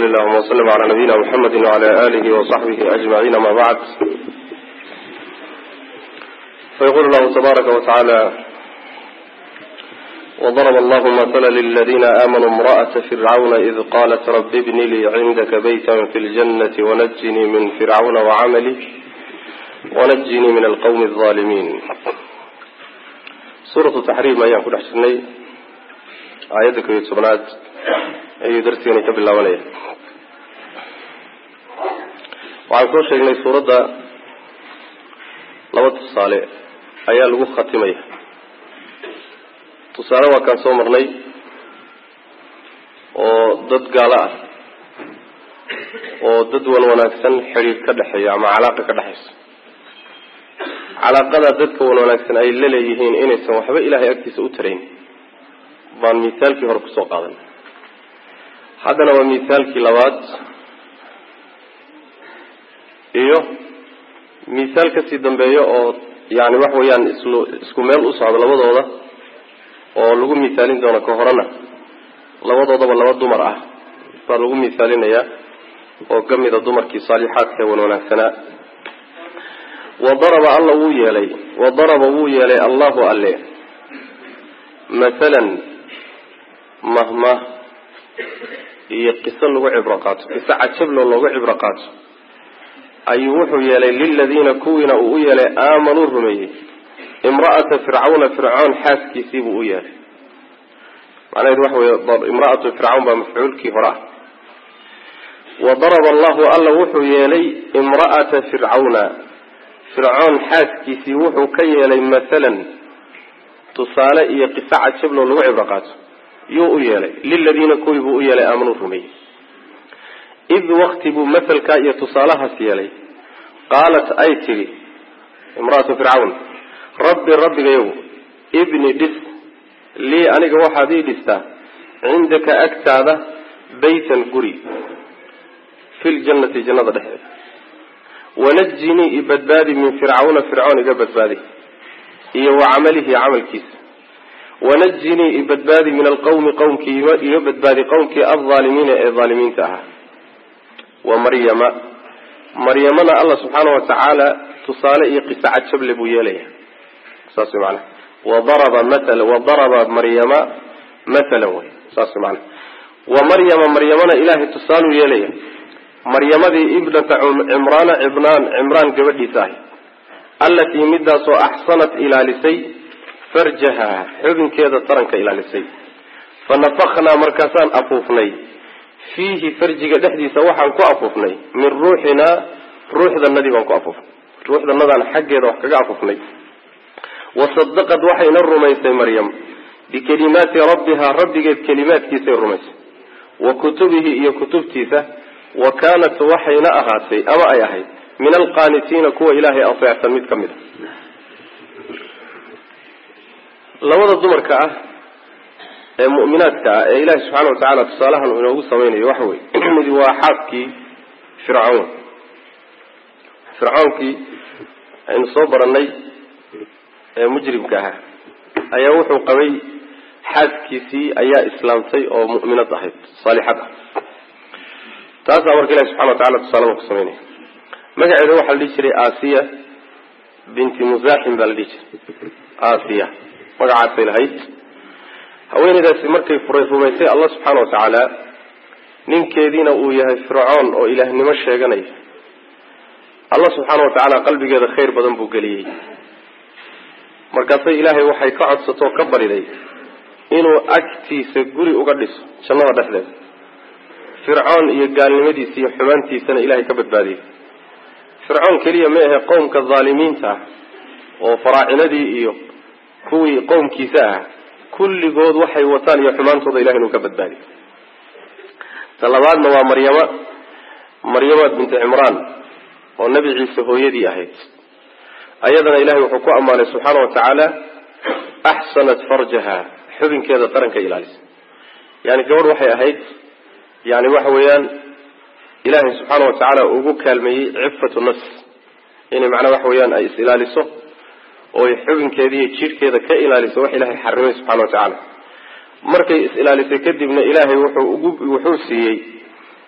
وصل اللهم وسلم على نبينا محمد وعلى آله وصحبه أجمعين ما بعد فيقول الله تبارك وتعالى وضرب الله مثلا للذين آمنوا امرأة فرعون إذ قالت رب ابن لي عندك بيتا في الجنة ونجني من فرعون وعمله ونجني من القوم الظالمين سورة التحريم أيام كل حسني آياتك يتسبنات ayuu darsigani ka bilaabanaya waxaan soo sheegnay suuradda laba tusaale ayaa lagu khatimaya tusaale waa kaan soo marnay oo dad gaalo ah oo dad wan wanaagsan xidhiir ka dhexeeya ama calaaqa ka dhexayso calaaqada dadka wan wanaagsan ay la leeyihiin inaysan waxba ilaahay agtiisa u tarayn baan misaalkii hore kusoo qaadan haddana waa misaalkii labaad iyo misaal kasii dambeeyo oo yani wax weeyaan islu isku meel u socdo labadooda oo lagu misaalin doono ka horena labadoodaba laba dumar ah baa lagu misaalinayaa oo kamida dumarkii saalixaadka wan wanaagsanaa wa daraba alla wuu yeelay wa daraba wuu yeelay allahu alle mathalan mahma iyo qiso lagu cibro qaato qiso cajablo loogu cibro qaato ayuu wuxuu yeelay liladiina kuwiina uu u yeelay aamanuu rumeeyey imra'ata fircawna fircoon xaaskiisii buu u yeelay macnaheedu waxa wey imra'atu fircawn baa mafcuulkii hore ah wa daraba allahu alla wuxuu yeelay imra'ata fircawna fircoon xaaskiisii wuxuu ka yeelay mathalan tusaale iyo qiso cajablo lagu cibro qaato yuu u yeelay liladiina kuwii buu u yeelay aamanuu rumeeyey id wakti buu masalkaa iyo tusaalahaas yeelay qaalat ay tidhi imra'atu fircawn rabbi rabbigayow ibni dhis lii aniga waxaad ii dhistaa cindaka agtaada baytan guri fi ljannati jannada dhexdeeda wanajinii i badbaadi min fircawna fircoon iga badbaadi iyo wa camalihi camalkiisa wanajinii i badbaadi min alqawmi qowmkii iga badbaadi qowmkii alظaalimiina ee aalimiinta ahaa wa maryama maryamana alla subxaana watacaala tusaale iyo qiso cajable buu yeelaya saas wy maanaa wadaraba maala wadaraba maryama mathalan wey saas wy maanaa wa maryama maryamana ilaahay tusaaluu yeelaya maryamadii ibnata cimraana cimraan cimraan gabadhiisa ahay allatii midaasoo axsanat ilaalisay farjaha xubinkeeda taranka ilaalisay fa nafaknaa markaasaan afuufnay fiihi farjiga dhexdiisa waxaan ku afuufnay min ruuxinaa ruuxdanadii baan ku afuufnay ruuxdanadaan xaggeeda wax kaga afuufnay wasadaqad waxayna rumaysay maryam bikelimaati rabbihaa rabbigeed kelimaadkiisay rumaysay wa kutubihi iyo kutubtiisa wa kaanat waxayna ahaatay ama ay ahayd min alqaanitiina kuwa ilaahay ateecsan mid ka mid a labada dumarka ah ee mu'minaadka ah ee ilaahi subxaana watacaala tusaalahan uu inoogu samaynayo waxa wey midi waa xaaskii fircawn fircawnkii aynu soo baranay ee mujrimka ahaa ayaa wuxuu qabay xaaskiisii ayaa islaamtay oo mu'minad ahayd saalixad ah taasaa marka ilahi subxana watacala tusaaladan ku samaynaya magaceeda waxaa la dhihi jiray asiya binti muzaxim baa la dhihi jiray asiya magacaasay lahayd haweeneydaasi markay furay rumaysay allah subxaana watacaala ninkeediina uu yahay fircoon oo ilaahnimo sheeganaya allah subxaana watacaala qalbigeeda khayr badan buu geliyey markaasay ilaahay waxay ka codsatoo ka bariday inuu agtiisa guri uga dhiso jannada dhexdeeda fircoon iyo gaalnimadiisa iyo xumaantiisana ilahay ka badbaadiyey fircoon keliya ma ahe qowmka dhaalimiinta ah oo faraacinadii iyo kuwii qowmkiisa ah kulligood waxay wataan iyo xumaantooda ilahay inuu ka badbaadiyo ta labaadna waa maryama maryama binti cimraan oo nebi ciise hooyadii ahayd ayadana ilahay wuxuu ku ammaanay subxaana watacaala axsanat farjaha xubinkeeda taranka ilaalisa yani gabadh waxay ahayd yani waxa weeyaan ilaahay subxaana watacaala ugu kaalmeeyey cifatu nafs inay macnaa waxa weeyaan ay is ilaaliso oo ay xubinkeeda iyo jidhkeeda ka ilaaliso wax ilaahay xarimay subxana watacaala markay is ilaalisay kadibna ilaahay wuxuu ugu wuxuu siiyey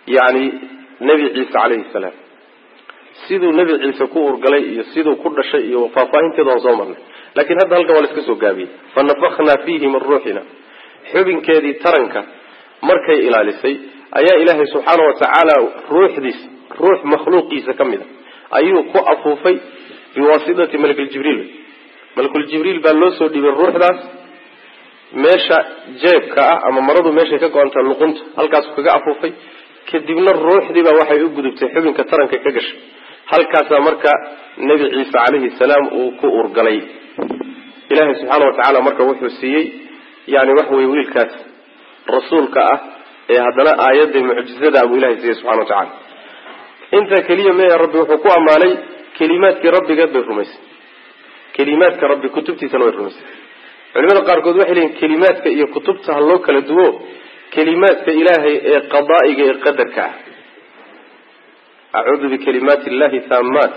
yani nebi ciise calayhi salaam siduu nebi ciise ku urgalay iyo siduu ku dhashay iyo faahfaahinteeda waan soo marnay laakiin hadda halkan waa la iska soo gaabiyey fa nafaknaa fiihi min ruuxina xubinkeedii taranka markay ilaalisay ayaa ilaahay subxaana wa tacaala ruuxdiisa ruux makhluuqiisa ka mid a ayuu ku afuufay biwaasitati malakuljibriil malakuljibriil baa loo soo dhiibay ruuxdaas meesha jeebka ah ama maradu meeshay ka go-anta luqunta halkaasuu kaga afuufay kadibna ruuxdii baa waxay u gudubtay xubinka taranka ka gashay halkaasaa marka nebi ciise calayhi salaam uu ku urgalay ilaahay subxaana wa tacaala marka wuxuu siiyey yani waxa weye wiilkaas rasuulka ah ee haddana aayadda mucjizada buu ilahay siiyey subxana wa tacala intaa keliya meya rabbi wuxuu ku ammaanay kelimaadkii rabbigeed bay rumaysay kelimaadka rabbi kutubtiisana way rumaysay culimada qaarkood waxay leeyiin kelimaadka iyo kutubta ha loo kala duwo kelimaadka ilaahay ee qadaa'iga ee qadarka ah acuudu bikalimaati illahi taamaat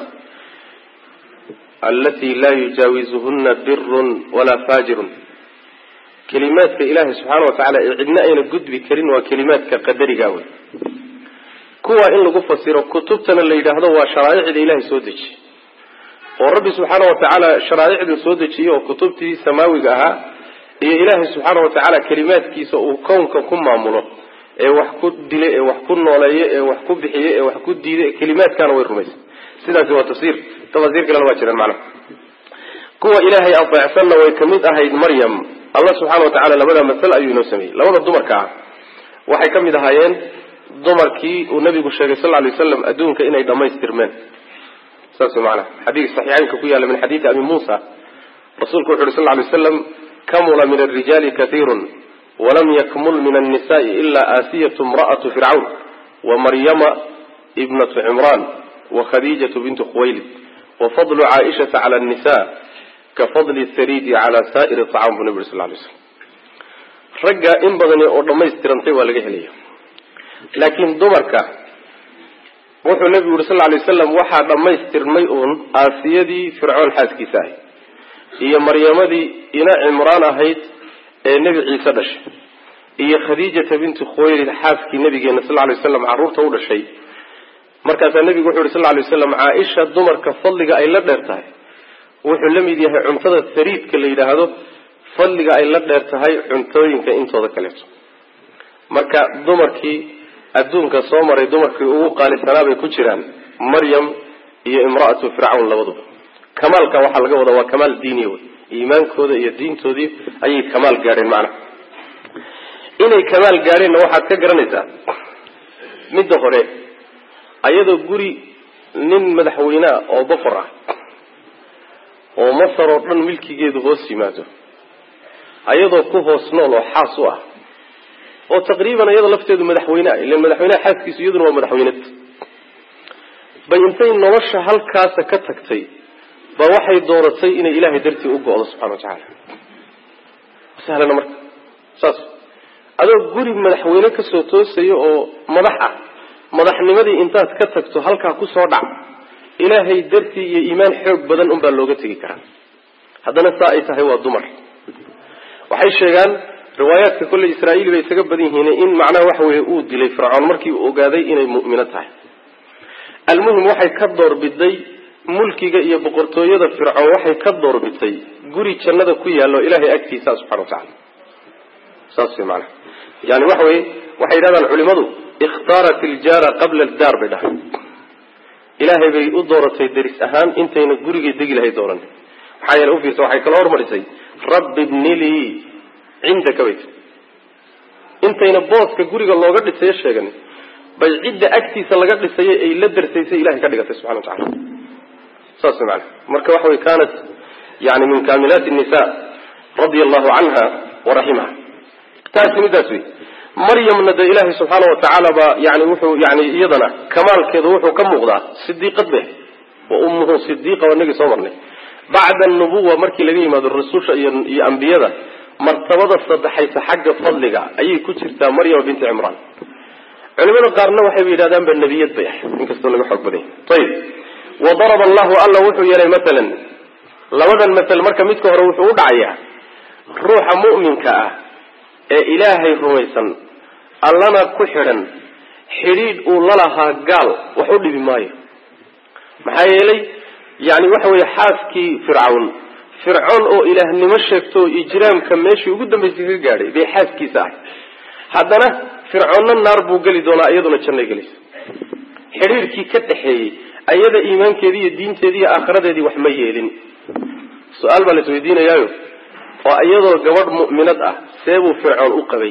alati laa yujaawizuhuna birun walaa faajirun kelimaadka ilaahay subxaana wa tacala ee cidna ayna gudbi karin waa kelimaadka qadariga wey kuwa in lagu fasiro kutubtana la yidhaahdo waa sharaa'icda ilahay soo dejiyey oo rabbi subxaana wa tacaala sharaa'icda soo dejiyey oo kutubtii samaawiga ahaa iyo ilaahay subxaana wa tacaala kelimaadkiisa uu kownka ku maamulo ee wax ku dile ee wax ku nooleeye ee wax ku bixiye ee wax ku diide kelimaadkaana way rumaysay sidaasi waa tafsiir tafasiir kalena waa jiraan macnaha kuwa ilaahay adeecsanna way kamid ahayd maryam allah subxaana wa tacala labada masal ayuu inoo sameeyey labada dumarka ah waxay ka mid ahaayeen dumarkii uu nabigu sheegay sal lay waslam adduunka inay dhammaystirmeen saas maanaa xadiis saxiixeynka ku yaalla min xadiidi abi muusa rasuulku wuxu uhi sal lay waslam kamula min alrijaali kaiirun walam yakmul min annisa'i ila aasiyatu imra'atu fircawn wa maryama ibnatu cimraan wa khadiijatu bintu khuwaylid wa fadlu caaishata cala annisa ka fadli saridi cala saa'iri acam buu nabi uri sal lay slam ragga in badani oo dhammaystirantay waa laga helaya laakiin dumarka wuxuu nabigu yuri sal lay waslam waxaa dhammaystirmay uun aasiyadii fircoon xaaskiisa ahayd iyo maryamadii ina cimraan ahayd ee nebi ciise dhashay iyo khadiijata bintu khuwaylid xaaskii nabigeena sal lay waslam carruurta u dhashay markaasaa nebigu wuxu yuri sal lay waslam caaisha dumarka fadliga ay la dheer tahay wuxuu la mid yahay cuntada sariidka la yidhaahdo fadliga ay la dheer tahay cuntooyinka intooda kaleeto marka dumarkii adduunka soo maray dumarkii ugu qaalisanaa bay ku jiraan maryam iyo imra'atu fircawn labaduba kamaalka waxaa laga wadaa waa kamaal diiniya wey iimaankooda iyo diintoodii ayay kamaal gaadheen macnaha inay kamaal gaadheenna waxaad ka garanaysaa midda hore ayadoo guri nin madaxweynea oo boqor ah oo masar oo dhan milkigeedu hoos yimaado ayadoo ku hoos nool oo xaas u ah oo taqriiban iyada lafteedu madaxweyne ah ilan madaxweyneha xaaskiisu iyaduna waa madaxweyned bay intay nolosha halkaasa ka tagtay ba waxay dooratay inay ilaahay dartii u go-do subxana wa tacaala sahlana marka saas adoo guri madaxweyne kasoo toosayo oo madax ah madaxnimadii intaad ka tagto halkaa kusoo dhac ilaahay dartii iyo iimaan xoog badan unbaa looga tegi karaa haddana saa ay tahay waa dumar waxay sheegaan riwaayaadka kolley israa'iili bay isaga badan yihiin in macnaha waxa weeye uu dilay fircoon markii uu ogaaday inay mu'mino tahay almuhim waxay ka doorbiday mulkiga iyo boqortooyada fircoon waxay ka doorbiday guri jannada ku yaallo ilaahay agtiisa subxana wa tacala saas wey maanaha yani waxa weye waxay yidhahdaan culimadu ikhtaarat iljaara qabla aldaar bay dhahay ilaahay bay u dooratay deris ahaan intayna gurigay degi lahay dooran maxaa yeele ufiirsa waxay kala hormarisay rabbi bnilii cindaka bayt intayna booska guriga looga dhisayo sheegan bay cidda agtiisa laga dhisayo ay la darsaysay ilahay ka dhigatay subxana wa tacala saas maana marka waxa wey kaanat yani min kaamilaati nisa radia allahu canha waraximaha taasi midaas wey maryamna de ilaahay subxaana wa tacaala baa yani wuxuu yani iyadana kamaalkeedu wuxuu ka muuqdaa sidiiqad be wa ummuhu sidiiqa waa inagii soo marnay bacda anubuwa markii laga yimaado rasusha iyo iyo ambiyada martabada saddexaysa xagga fadliga ayay ku jirtaa maryama binti cimraan culimada qaarna waxayba yidhahdaan ba nebiyad bay ahayd inkastoo laga xoog baday ayib wa daraba allahu alla wuxuu yeelay maalan labadan masal marka midka hore wuxuu u dhacayaa ruuxa mu'minka ah ee ilaahay rumaysan allana ku xidhan xidhiidh uu lalahaa gaal wax u dhibi maayo maxaa yeelay yani waxa weeye xaaskii fircawn fircoon oo ilaahnimo sheegto oo ijraamka meeshii ugu dambaysay ka gaadhay bay xaaskiisa ahay haddana fircoonna naar buu geli doonaa iyaduna jannay gelaysa xidhiirkii ka dhexeeyey ayada iimaankeedii iyo diinteedii iyo aakhiradeedii wax ma yeelin su-aal baa la isweydiinayaayo oo iyadoo gabadh mu'minad ah seebuu fircoon u qabay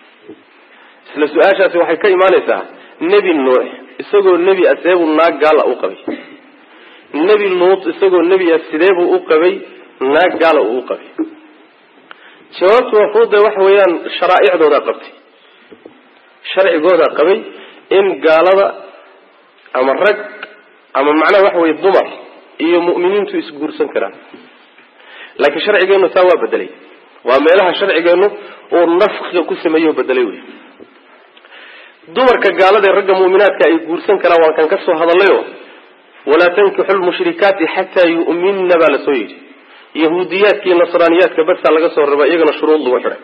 isla su-aashaasi waxay ka imaanaysaa nebi nuux isagoo nebi ah seebuu naag gaala u qabay nebi luut isagoo nebi ah sideebuu u qabay naag gaala uu u qabay jawaabtu waa fuude waxa weeyaan sharaaicdoodaa qabtay sharcigoodaa qabay in gaalada ama rag ama macnaha waxa weye dumar iyo mu'miniintu isguursan karaan laakiin sharcigeenu taa waa bedelay waa meelaha sharcigeenu uu nafkiga ku sameeyo o bedelay wey dumarka gaalada ee ragga mu'minaadka ay guursan karaan waan kan ka soo hadallayo walaa tankixu lmushrikaati xataa yu'minna baa lasoo yidhi yahuudiyaadka iyo nasraaniyaadka basaa laga soo raba iyagana shuruud lagu xidhay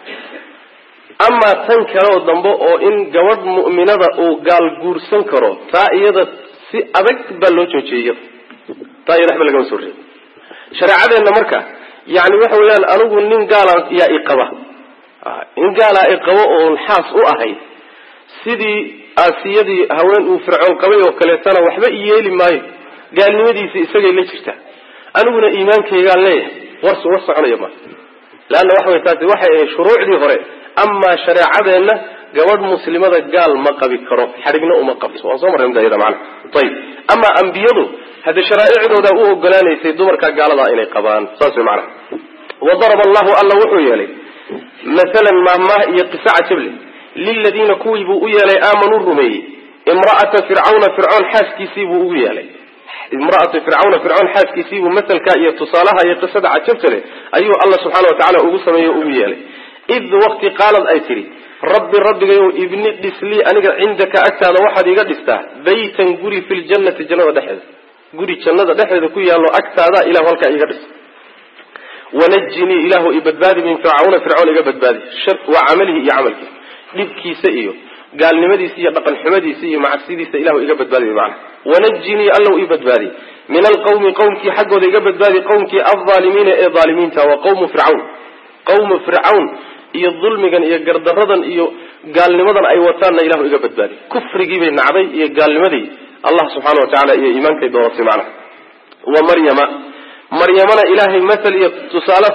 amaa tan kaleoo dambe oo in gabadh mu'minada uu gaal guursan karo taa iyada si adag baa loo joojiyey iyada taa iyada waxba lagama soo reebi shareecadeenna marka yani waxa weeyaan anigu nin gaala yaa iqaba in gaalaa iqabo oon xaas u ahay sidii aasiyadii haween uu fircoon qabay oo kaleetana waxba iyeeli maayo gaalnimadiisi isagay la jirtaa aniguna iimaankaygaan leeyahay war war soconaya ma leanna waxa way taasi waxay ahayd shuruucdii hore amaa shareecadeenna gabadh muslimada gaal ma qabi karo xadhigna uma qabto waan soo marray mdayada macana ayib amaa ambiyadu hadde sharaaicdooda u ogolaanaysay dumarka gaaladaa inay qabaan saas way macanaha wadaraba allahu alla wuxuu yeelay maalan maahmaah iyo qisa cajable liladiina kuwii buu u yeelay aamanuu rumeeyey imra'ata fircawna fircoon xaaskiisii buu ugu yeelay imra'atu fircawna fircoon xaaskiisiibuu masalka iyo tusaalaha iyo qisada cajabta leh ayuu alla subxaana watacala ugu sameeyey o ugu yeelay id waqti qaalad ay tidhi rabbi rabbigayow ibni dhislii aniga cindaka agtaada waxaad iga dhistaa baytan guri fi ljannati jannada dhexeeda guri jannada dhexeeda ku yaallo agtaada ilahu halkaa iga dhis wanajinii ilaahu i badbaadi min fircawna fircoon iga badbaadi wa camalihi iyo camalkiisa dhibkiisa iyo gaalnimadiisa iyo dhaqan xumadiisa iyo macasidiisa ilahu iga badbaadi mana wanajinii allow i badbaadi min alqawmi qowmkii xaggooda iga badbaadi qowmkii aldaalimiina ee aalimiinta waa qawmu fircawn qawmu fircawn iyo dulmigan iyo gardaradan iyo gaalnimadan ay wataanna ilahu iga badbaadi kufrigii bay nacday iyo gaalnimadii allah subxaana wa tacala iyo iimaankay dooratay macnaha wa maryama maryamana ilaahay mathal iyo tusaale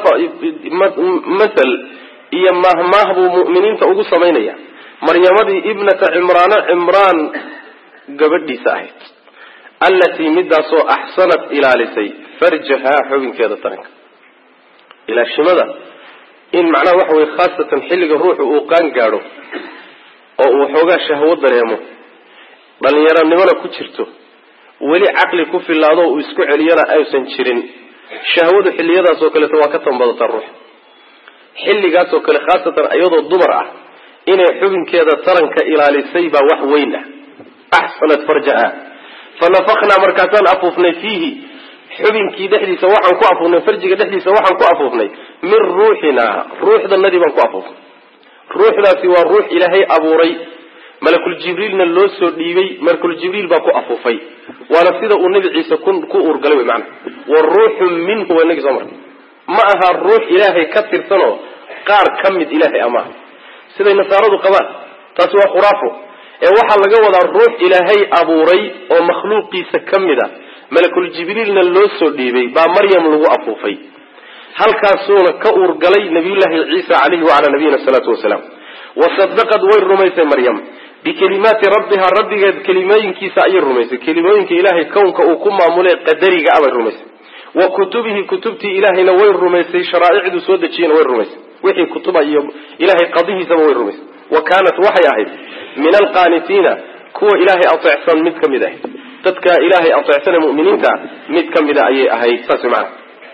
mathal iyo mahmaah buu mu'miniinta ugu samaynaya maryamadii ibnata cimraana cimraan gabadhiisa ahayd allatii midaasoo axsanat ilaalisay farjahaa xubinkeeda taranka ilaashimada in macnaha waxa weye khaasatan xilliga ruuxu uu qaan gaadho oo uu xoogaa shahwo dareemo dhalinyaronimona ku jirto weli caqli ku filaado uu isku celiyana aysan jirin shahwadu xilliyadaas oo kaleeto waa ka tanbadataa ruux xilligaas oo kale khaasatan iyadoo dumar ah inay xubinkeeda taranka ilaalisay baa wax weyn ah axsanat farjaha fa nafaknaa markaasaan afuufnay fiihi xubinkii dhexdiisa waxaan ku afuufnay farjiga dhexdiisa waxaan ku afuufnay min ruuxinaa ruuxdanadii baan ku afuufnay ruuxdaasi waa ruux ilaahay abuuray malakul jibriilna loo soo dhiibay malakul jibriil baa ku afuufay waana sida uu nabi ciise ku uurgalay wy maana wa ruuxun minhu waa inagii soo marnay ma aha ruux ilaahay ka tirsanoo qaar ka mid ilaahay amaha siday nasaaradu qabaan taasi waa khuraafo ee waxaa laga wadaa ruux ilaahay abuuray oo makhluuqiisa ka mid a malakul jibriilna loo soo dhiibay baa maryam lagu afuufay halkaasuuna ka uurgalay nabiyullaahi ciisa caleyhi wacalaa nabiyina salaatu wasalaam wasadaqad way rumaysay maryam bikelimaati rabbiha rabbigeed kelimooyinkiisa ayay rumaysay kelimooyinka ilaahay kownka uu ku maamulay qadariga abay rumaysay wa kutubihi kutubtii ilaahayna way rumaysay sharaaicduu soo dejiyena way rumaysay wixii kutuba iyo ilahay qadihiisaba way rumaysay wa kaanat waxay ahayd min alqaanitiina kuwa ilaahay ateecsan mid ka mid ahayd dadka ilaahay ateecsan ee muminiinta mid ka mida ayay ahayd saas maana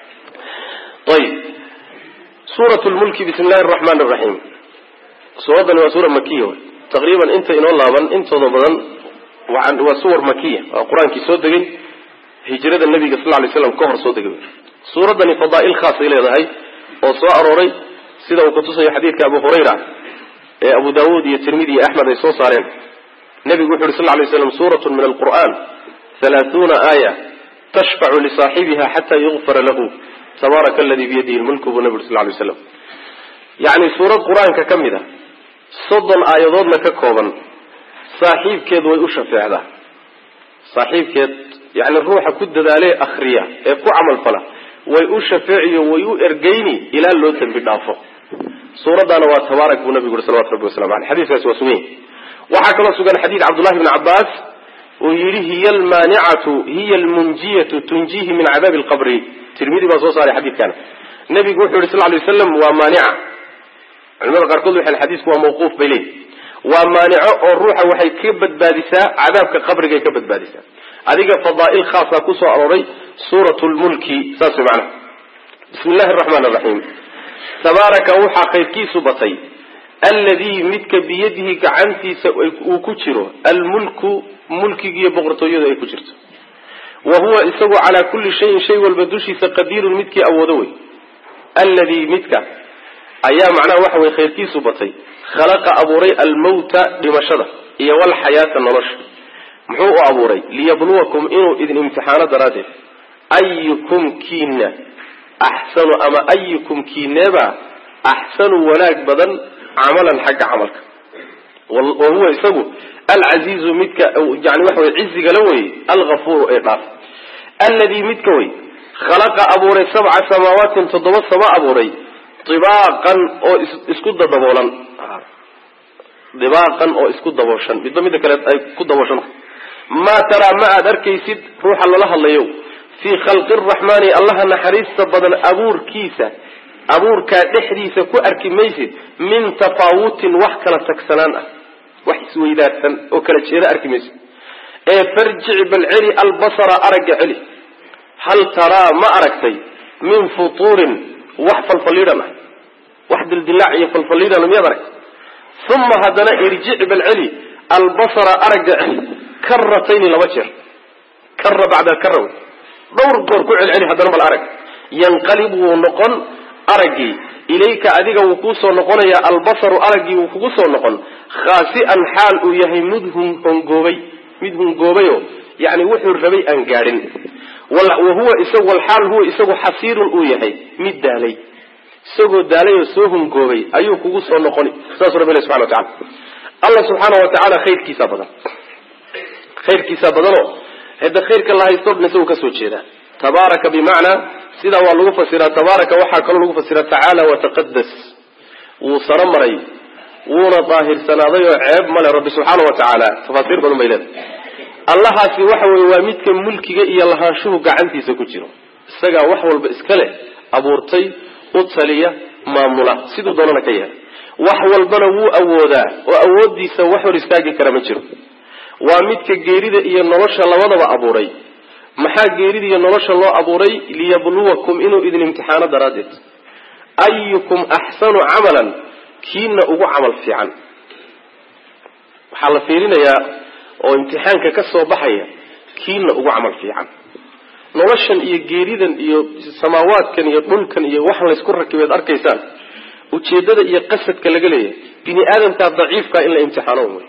ayb suurat lmulki bismi illahi araxmaan araxiim suuraddani waa suura makiya wy taqriiban inta inoo laaban intooda badan waa suwar makiya waa qur-aankii soo degay hijrada nabiga sal lay slam ka hor soo degay suuraddani fadaa'il khaasay leedahay oo soo arooray sida uu kutusayo xadiidka abu hurayra ee abu daawuud iyo tirmidi iyo axmed ay soo saareen nebigu wuxu uhi sal lay slam suuratu min alqur'an halaaثuuna aaya tashfacu lisaaxibiha xata yugfara lahu tabaaraka aladi biyadihi lmulku buu nebi uri sal lay slam yacni suurad qur-aanka ka mid a soddon aayadoodna ka kooban saaxiibkeed way u shafeecdaa saaxiibkeed yani ruuxa ku dadaalee akriya ee ku camal fala way u shafeeciyo way u ergeyni ilaa loo dembi dhaafo suuraddaana waa tabaarak buu nabigu uri salawatu rabbi waslamu aleyh xadiiskaasi waa sugan waxaa kaloo sugan xadiid cabdullahi bni cabbaas uu yidhi hiya almaanicatu hiya almunjiyatu tunjihi min cadaabi alqabri tirmidi baa soo saaray xadiidkana nebigu wuxuu yihi sal lay waslam waa maanica culimada qaarkood waxay xadiisku waa mawquuf bay leeyihi waa maanico oo ruuxa waxay ka badbaadisaa cadaabka qabrigay ka badbaadisaa adiga fadaa'il khaasaa kusoo arooray suurat lmulki saas way macnaha bismi illahi araxmaan araxiim tabaaraka waxaa khayrkiisu batay alladii midka biyadihi gacantiisa uu ku jiro almulku mulkigiiyo boqortooyadu ay ku jirto wa huwa isagu calaa kulli shayin shay walba dushiisa qadiirun midkii awoodo wey alladii midka ayaa macnaha waxa weye khayrkiisu batay khalaqa abuuray almawta dhimashada iyo walxayaata nolosha muxuu u abuuray liyabluwakum inuu idin imtixaano daraaddeed ayukum kiina axsanu ama ayukum kiineeba axsanu wanaag badan camalan xagga camalka wa huwa isagu alcasiizu midka yani waxa wey cizigala weye alghafuuru ee dhaaf alladii midka wey khalaqa abuuray sabca samaawatin toddoba sama abuuray dibaaqan oo isku dadaboolan dibaaqan oo isku dabooshan midba midda kale ay ku dabooshan maa taraa ma aad arkaysid ruuxa lala hadlayo fii khalqi araxmaani allaha naxariista badan abuurkiisa abuurkaa dhexdiisa ku arki maysid min tafaawutin wax kala tagsanaan ah wax isweydaarsan oo kala jeeda arki maysid ee farjic bal celi albasara aragga celi hal taraa ma aragtay min futuurin wax falfalidhan ah wax dildilaac iyo falfalidhan miyaad aragtay uma haddana irjic bal celi albasara aragga celi karatayni laba jeer kara bacda alkara wey dhowr goor ku celceli haddana bal arag yanqalib wuu noqon araggii ilayka adiga wuu kuusoo noqonaya albasaru araggii wuu kugu soo noqon khaasi'an xaal uu yahay mid hungoobay mid hungoobayo yani wuxuu rabay aan gaadhin wa huwa isagu walxaal huwa isagu xasiirun uu yahay mid daalay isagoo daalay oo soo hungoobay ayuu kugu soo noqoni saasuu rabbi ilahi subxana wa tacala allah subxaana wa tacaala khayrkiisaa badan khayrkiisaa badanoo hadda khayrka la haysto dhan isagoo kasoo jeeda tabaaraka bimacnaa sidaa waa lagu fasiraa tabaaraka waxaa kaloo lagu fasiraa tacaala wataqadas wuu saro maray wuuna daahirsanaaday oo ceeb male rabbi subxaana wa tacaala tafaasiir badan bay leedahay allahaasi waxa weye waa midka mulkiga iyo lahaanshuhu gacantiisa ku jiro isagaa wax walba iska leh abuurtay u taliya maamula siduu doonana ka yahay wax walbana wuu awoodaa oo awoodiisa wax hor istaagi kara ma jiro waa midka geerida iyo nolosha labadaba abuuray maxaa geerida iyo nolosha loo abuuray liyabluwakum inuu idin imtixaano daraaddeed ayukum axsanu camalan kiina ugu camal fiican waxaa la fiirinayaa oo imtixaanka ka soo baxaya kiina ugu camal fiican noloshan iyo geeridan iyo samaawaadkan iyo dhulkan iyo waxan laysku rakibeed arkaysaan ujeedada iyo qasadka laga leeyahay bini aadamkaa daciifkaa in la imtixaano wey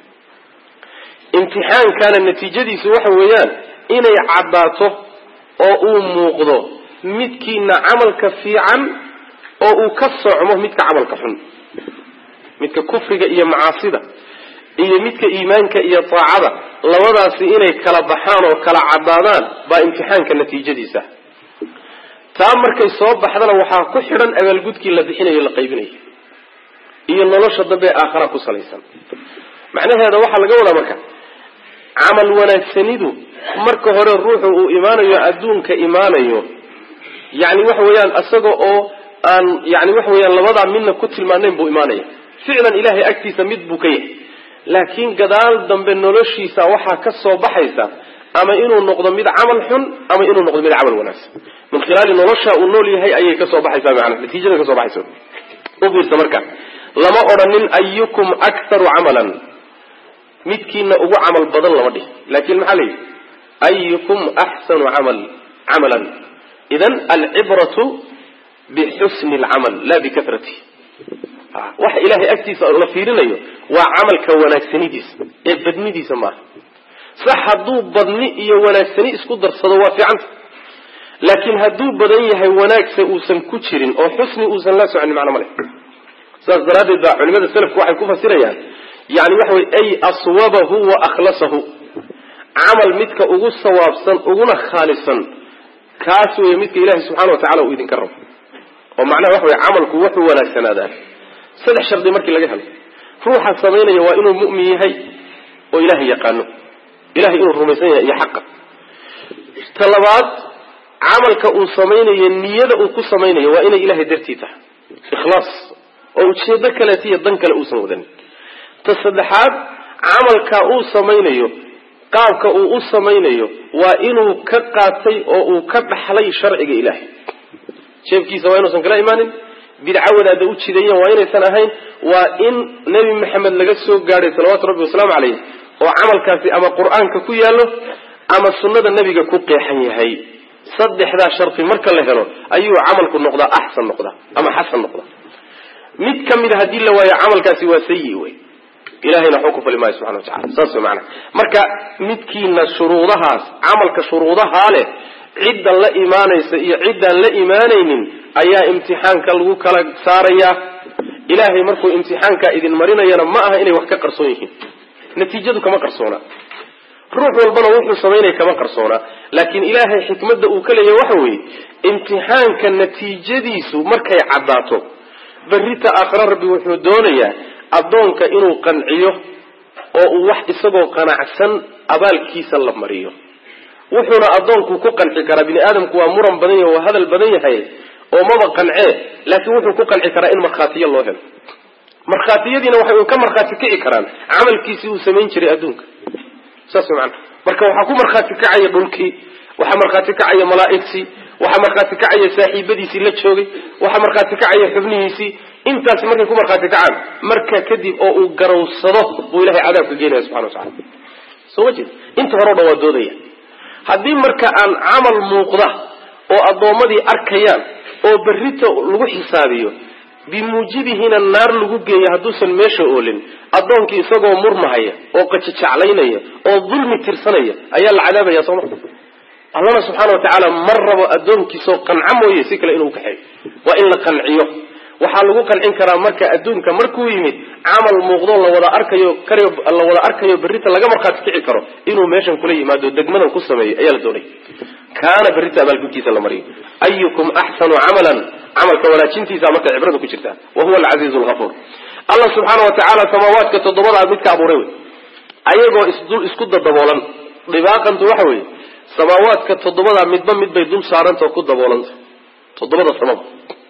imtixaankana natiijadiisu waxa weeyaan inay caddaato oo uu muuqdo midkiina camalka fiican oo uu ka socmo midka camalka xun midka kufriga iyo macaasida iyo midka iimaanka iyo taacada labadaasi inay kala baxaan oo kala caddaadaan baa imtixaanka natiijadiisa taa markay soo baxdana waxaa ku xidhan abaalgudkii la bixinayo la qaybinayo iyo nolosha dambe aakhara ku salaysan macnaheeda waxaa laga wadaa marka camal wanaagsanidu marka hore ruuxu uu imaanayo adduunka imaanayo yani waxa weeyaan isaga oo aan yani waxa weeyaan labadaa midna ku tilmaanayn buu imaanaya ficlan ilahay agtiisa mid buu ka yahay laakiin gadaal dambe noloshiisa waxaa ka soo baxaysa ama inuu noqdo mid camal xun ama inuu noqdo mid camal wanaagsan min khilaali nolosha uu nool yahay ayay kasoo baxaysaa maanaa natiijada kasoo baxaysa u fiirsa marka lama odhanin ayukum aktharu camalan midkiina ugu camal badan lama dhihi laakin maxaa layidhi ayukum axsanu camal camalan idan alcibratu bixusni alcamal la bikahrati waxa ilahay agtiisa la fiirinayo waa camalka wanaagsanidiisa ee badnidiisa maaha sax hadduu badni iyo wanaagsani isku darsado waa fiicanta laakiin hadduu badan yahay wanaagsa uusan ku jirin oo xusni uusan la soconin macno ma leh saas daraaddeed baa culimada selafku waxay ku fasirayaan yani waxa wey ay aswabahu wa akhlasahu camal midka ugu sawaabsan uguna khaalisan kaas wey midka ilahi subxana wa tacala uu idinka rabo oo macnaha waxa wey camalku wuxuu wanaagsanaadaa saddex shardi markii laga helo ruuxa samaynaya waa inuu mu'min yahay oo ilahay yaqaano ilahay inuu rumaysan yahay iyo xaqa ta labaad camalka uu samaynayo niyada uu ku samaynayo waa inay ilahay dartii tahay ikhlaas oo ujeedo kaleeta iyo dan kale uusan wadanin ta saddexaad camalka uu samaynayo qaabka uu u samaynayo waa inuu ka qaatay oo uu ka dhaxlay sharciga ilaahay jeefkiisa waa inuusan kala imaanin bidca wadaada u jidayan waa inaysan ahayn waa in nebi maxamed laga soo gaadhay salawaatu rabbi wasalaamu caleyh oo camalkaasi ama qur-aanka ku yaallo ama sunnada nebiga ku qeexan yahay saddexdaa sharti marka la helo ayuu camalku noqdaa axsan noqdaa ama xasan noqdaa mid ka mida haddii la waayo camalkaasi waa sayi wey ilahayna waxba ku fali maayo subxana watacala saas way maanaa marka midkiina shuruudahaas camalka shuruudahaa leh cidda la imaanaysa iyo ciddaan la imaanaynin ayaa imtixaanka lagu kala saarayaa ilaahay markuu imtixaankaa idin marinayana ma aha inay wax ka qarsoon yihiin natiijadu kama qarsoona ruux walbana wuxuu samaynaya kama qarsoona laakiin ilaahay xikmadda uu ka leeyahay waxa weeye imtixaanka natiijadiisu markay caddaato berrita aakhira rabbi wuxuu doonayaa addoonka inuu qanciyo oo uu wax isagoo qanacsan abaalkiisa la mariyo wuxuuna addoonku ku qanci karaa bini aadamku waa muran badan yahay waa hadal badan yahay oo maba qancee laakiin wuxuu ku qanci karaa in markhaatiyo loo helo markhaatiyadiina waxay ka markhaati kici karaan camalkiisii uu samayn jiray adduunka saas maana marka waxaa ku markhaati kacaya dhulkii waxaa markhaati kacaya malaa'igtii waxaa markhaati kacaya saaxiibadiisii la joogay waxaa markhaati kacaya xubnihiisii intaasi markay ku markhaati kacaan marka kadib oo uu garowsado buu ilahay cadaabka geenaya subxana watacala soo ma jeed inta hore o dhan waa doodaya haddii marka aan camal muuqda oo addoommadii arkayaan oo berrita lagu xisaabiyo bimuujibihina naar lagu geeyo hadduusan meesha oolin addoonkii isagoo murmahaya oo qajajaclaynaya oo dulmi tirsanaya ayaa la cadaabaya sooma allana subxaana wa tacaala mar rabo addoonkiisoo qanco mooye si kale inuu kaxeeyo waa in la qanciyo waxaa lagu qancin karaa marka adduunka markuu yimid camal muuqdo la wada arkayo la wada arkayo berrita laga markhaati kici karo inuu meeshan kula yimaado degmadan ku sameeyo ayaa la doonay kaana berrita abaalgudkiisa la mariyo ayukum axsanu camalan camalka wanaajintiisa marka cibrada ku jirta wa huwa alcasiizu alghafuur allah subxaana wa tacaala samaawaadka toddobadaa midka abuuray wey ayagoo isdul isku dadaboolan dhibaaqantu waxa weeye samaawaadka toddobadaa midba mid bay dul saarantao ku daboolanta toddobada samaba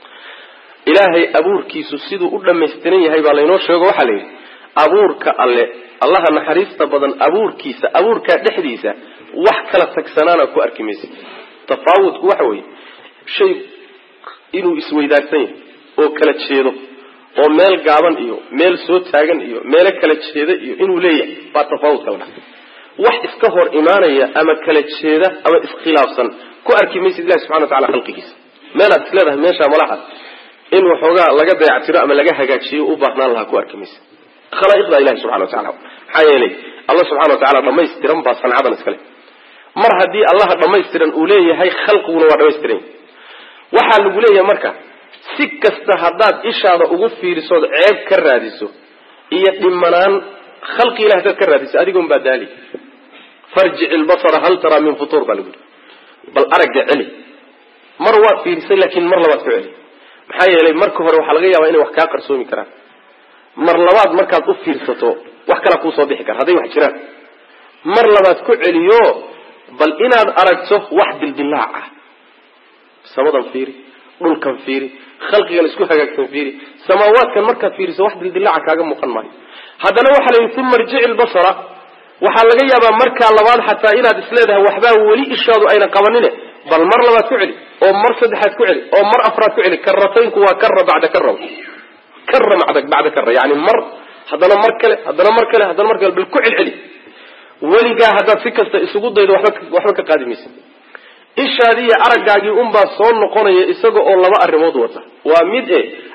ilaahay abuurkiisu siduu u dhammaystiran yahay baa laynoo sheego waxaa la yidhi abuurka alle allaha naxariista badan abuurkiisa abuurkaa dhexdiisa wax kala tagsanaana ku arki maysa tafaawudku waxa weeye shay inuu isweydaarsan yahay oo kala jeedo oo meel gaaban iyo meel soo taagan iyo meelo kala jeeda iyo inuu leeyahay baa tafaawudka la dhaha wax iska hor imaanaya ama kala jeeda ama iskhilaafsan ku arki maysid ilahi subxana wa tacala khalqigiisa meelaad is leedahay meeshaa malaha in waxoogaa laga dayactiro ama laga hagaajiyo u baahnaan lahaa ku arki maysa khalaa'iqda ilahi subxana wa tacala maxaa yeelay allah subxana wa tacala dhamaystiran baa sancadan iskale mar haddii allaha dhammaystiran uu leeyahay khalqiguna waa dhamaystiran waxaa lagu leeyahay marka si kasta haddaad ishaada ugu fiirisood ceeb ka raadiso iyo dhimanaan khalqi ilahi hadaad ka raadiso adigoon baa daali farjic ilbasara hal taraa min futuur baa lagu yihi bal aragga celi mar waad fiirisay laakiin mar labaad ku celi maxaa yeelay marka hore waxaa laga yaabaa inay wax kaa qarsoomi karaan mar labaad markaad u fiirsato wax kalaa kuusoo bixi kara hadday wax jiraan mar labaad ku celiyo bal inaad aragto wax dildilaac ah samadan fiiri dhulkan fiiri khalqigan isku hagaagsan fiiri samaawaadkan markaad fiiriso wax dildilaaca kaaga muuqan maayo haddana waxaa la yidhi uma irjici ilbasara waxaa laga yaabaa markaa labaad xataa inaad isleedahay waxbaa weli ishaadu ayna qabanine bal mar labaad ku celi oo mar saddexaad ku celi oo mar afraad ku celi karataynku waa kara bacda kara kara bacda kara yani mar haddana mar kale haddana mar kale haddana mar kale bal ku celceli weligaa haddaad si kasta isugu daydo waba waxba ka qaadi maysa ishaadii iyo araggaagii unbaa soo noqonaya isaga oo laba arrimood wata waa mid e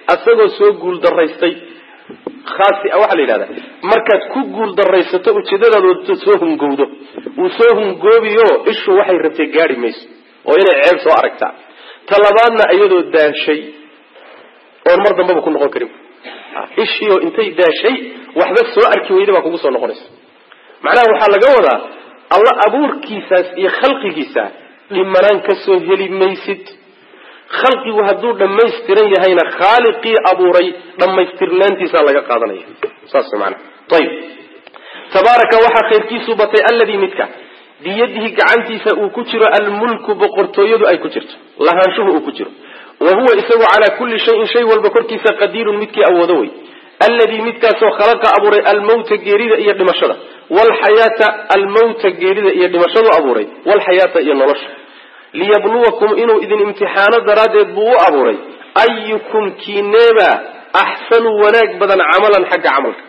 asagoo soo guuldaraystay khaasi waxaa la yidhahdaa markaad ku guuldaraysato ujeedadaada soo hungowdo wuu soo hungoobiyo ishu waxay rabtay gaari mayso oo inay ceeb soo aragtaa talabaadna iyadoo daashay oon mar dambaba ku noqon karin ishiioo intay daashay waxba soo arki weyda baa kugu soo noqonaysa macnaha waxaa laga wadaa alla abuurkiisaas iyo khalqigiisa dhimanaan ka soo heli maysid khalqigu hadduu dhammaystiran yahayna khaaliqii abuuray dhammaystirnaantiisaa laga qaadanaya saas maana ayib tabaaraka waxaa khayrkiisu batay alladii midka biyadihi gacantiisa uu ku jiro almulku boqortooyadu ay ku jirto lahaanshuhu uu ku jiro wa huwa isagu calaa kulli shayin shay walba korkiisa qadiirun midkii awoodo wey alladii midkaasoo khalaqa abuuray almawta geerida iyo dhimashada walxayaata almawta geerida iyo dhimashadu abuuray walxayaata iyo nolosha liyabluwakum inuu idin imtixaano daraaddeed buu u abuuray ayukum kiineeba axsanu wanaag badan camalan xagga camalka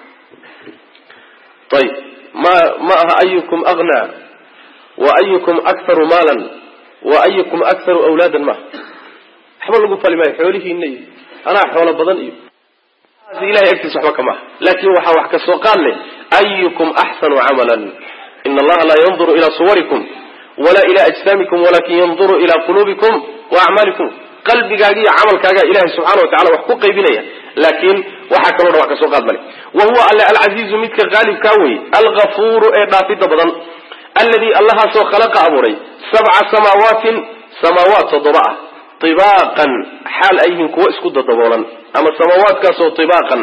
ayib ma ma aha ayukum aghnaa wa ayukum akharu maalan wa ayukum akharu awlaadan maaha waxba lagu fali maayo xoolihiina iyo anaa xoolo badan iyo ilahay agtiisa waxba kama aha laakin waxaa wax ka soo qaad leh ayukum axsanu camalan ina allaha laa yanduru ilaa suwarikum wala ila ajsaamikum walakin yanduru ila quluubikum wa acmaalikum qalbigaaga iyo camalkaaga ilahay subxana wa tacala wax ku qaybinaya laakiin waxaa kaloo dhan wax kasoo qaad male wa huwa alle alcasiizu midka qaalibkaa weye algafuuru ee dhaafidda badan alladii allahaasoo khalaqa abuuray sabca samaawaatin samaawaat toddoba ah ibaaqan xaal ay yihiin kuwo isku dadaboolan ama samaawaadkaasoo ibaaqan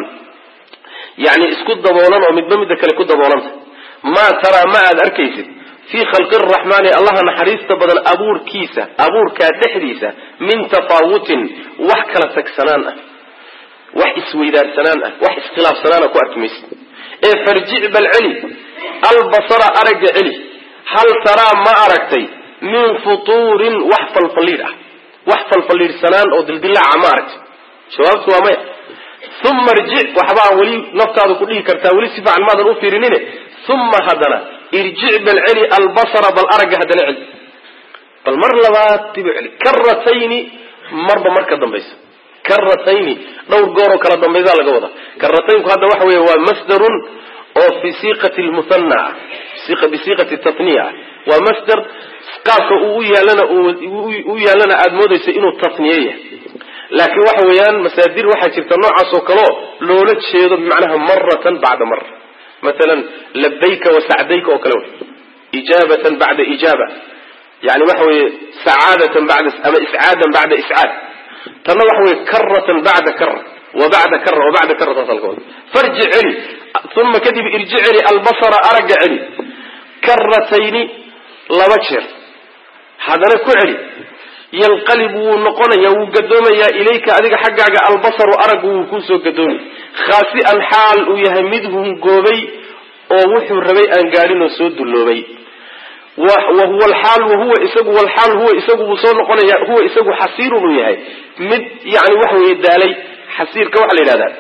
yani isku daboolan oo midba midda kale ku daboolanta maa taraa ma aad arkaysid fii khalqi araxmaani allaha naxariista badan abuurkiisa abuurkaa dhexdiisa min tafaawutin wax kala tagsanaan ah wax isweydaarsanaan ah wax iskhilaafsanaana ku arki maysid ee farjic bal celi albasara aragga celi hal taraa ma aragtay min futuurin wax falfalliidh ah wax falfalliidhsanaan oo dildilaaca ma aragtay jawaabtu waa maya uma irjic waxbaa weli naftaadu ku dhihi kartaa weli si fiican maadan u fiirinine uma haddana irjic bal celi albasara bal aragga haddana celi bal mar labaad dibu celi karatayni marba marka dambaysa karatayni dhowr gooroo kala dambaysaa laga wadaa karataynku hadda waxa weeye waa masdarun oo fi siiqati lmuhana ah bisiiqati tatniya ah waa masdar qaabka uu u yaalana u yaalana aada moodaysa inuu tatniye yahay laakiin waxa weeyaan masaadir waxaa jirta noocaas oo kaleo loola jeedo bimacnaha maratan bacda mara maalan labayka wa sacdayka oo kale wey ijaabatan bacda ijaaba yani waxa weeye sacaadatan bada ama iscaadan bacda iscaad tanna waxa weye karatan bacda kara wa bacda kara wa bacda kara saasa laga wada farji celi uma kadib irji celi albasara aragga celi karatayni laba jeer haddana ku celi yanqalib wuu noqonayaa wuu gadoomayaa ilayka adiga xaggaaga albasaru araggu wuu kuusoo gadoomay khaasi'an xaal uu yahay mid hungoobay oo wuxuu rabay aan gaadhin oo soo dulloobay wa huwa alxaal wahuwa isagu walxaal huwa isagu wuu soo noqonaya huwa isagu xasiirun uu yahay mid yani waxa weeye daalay xasiirka waxaa la yidhahdaa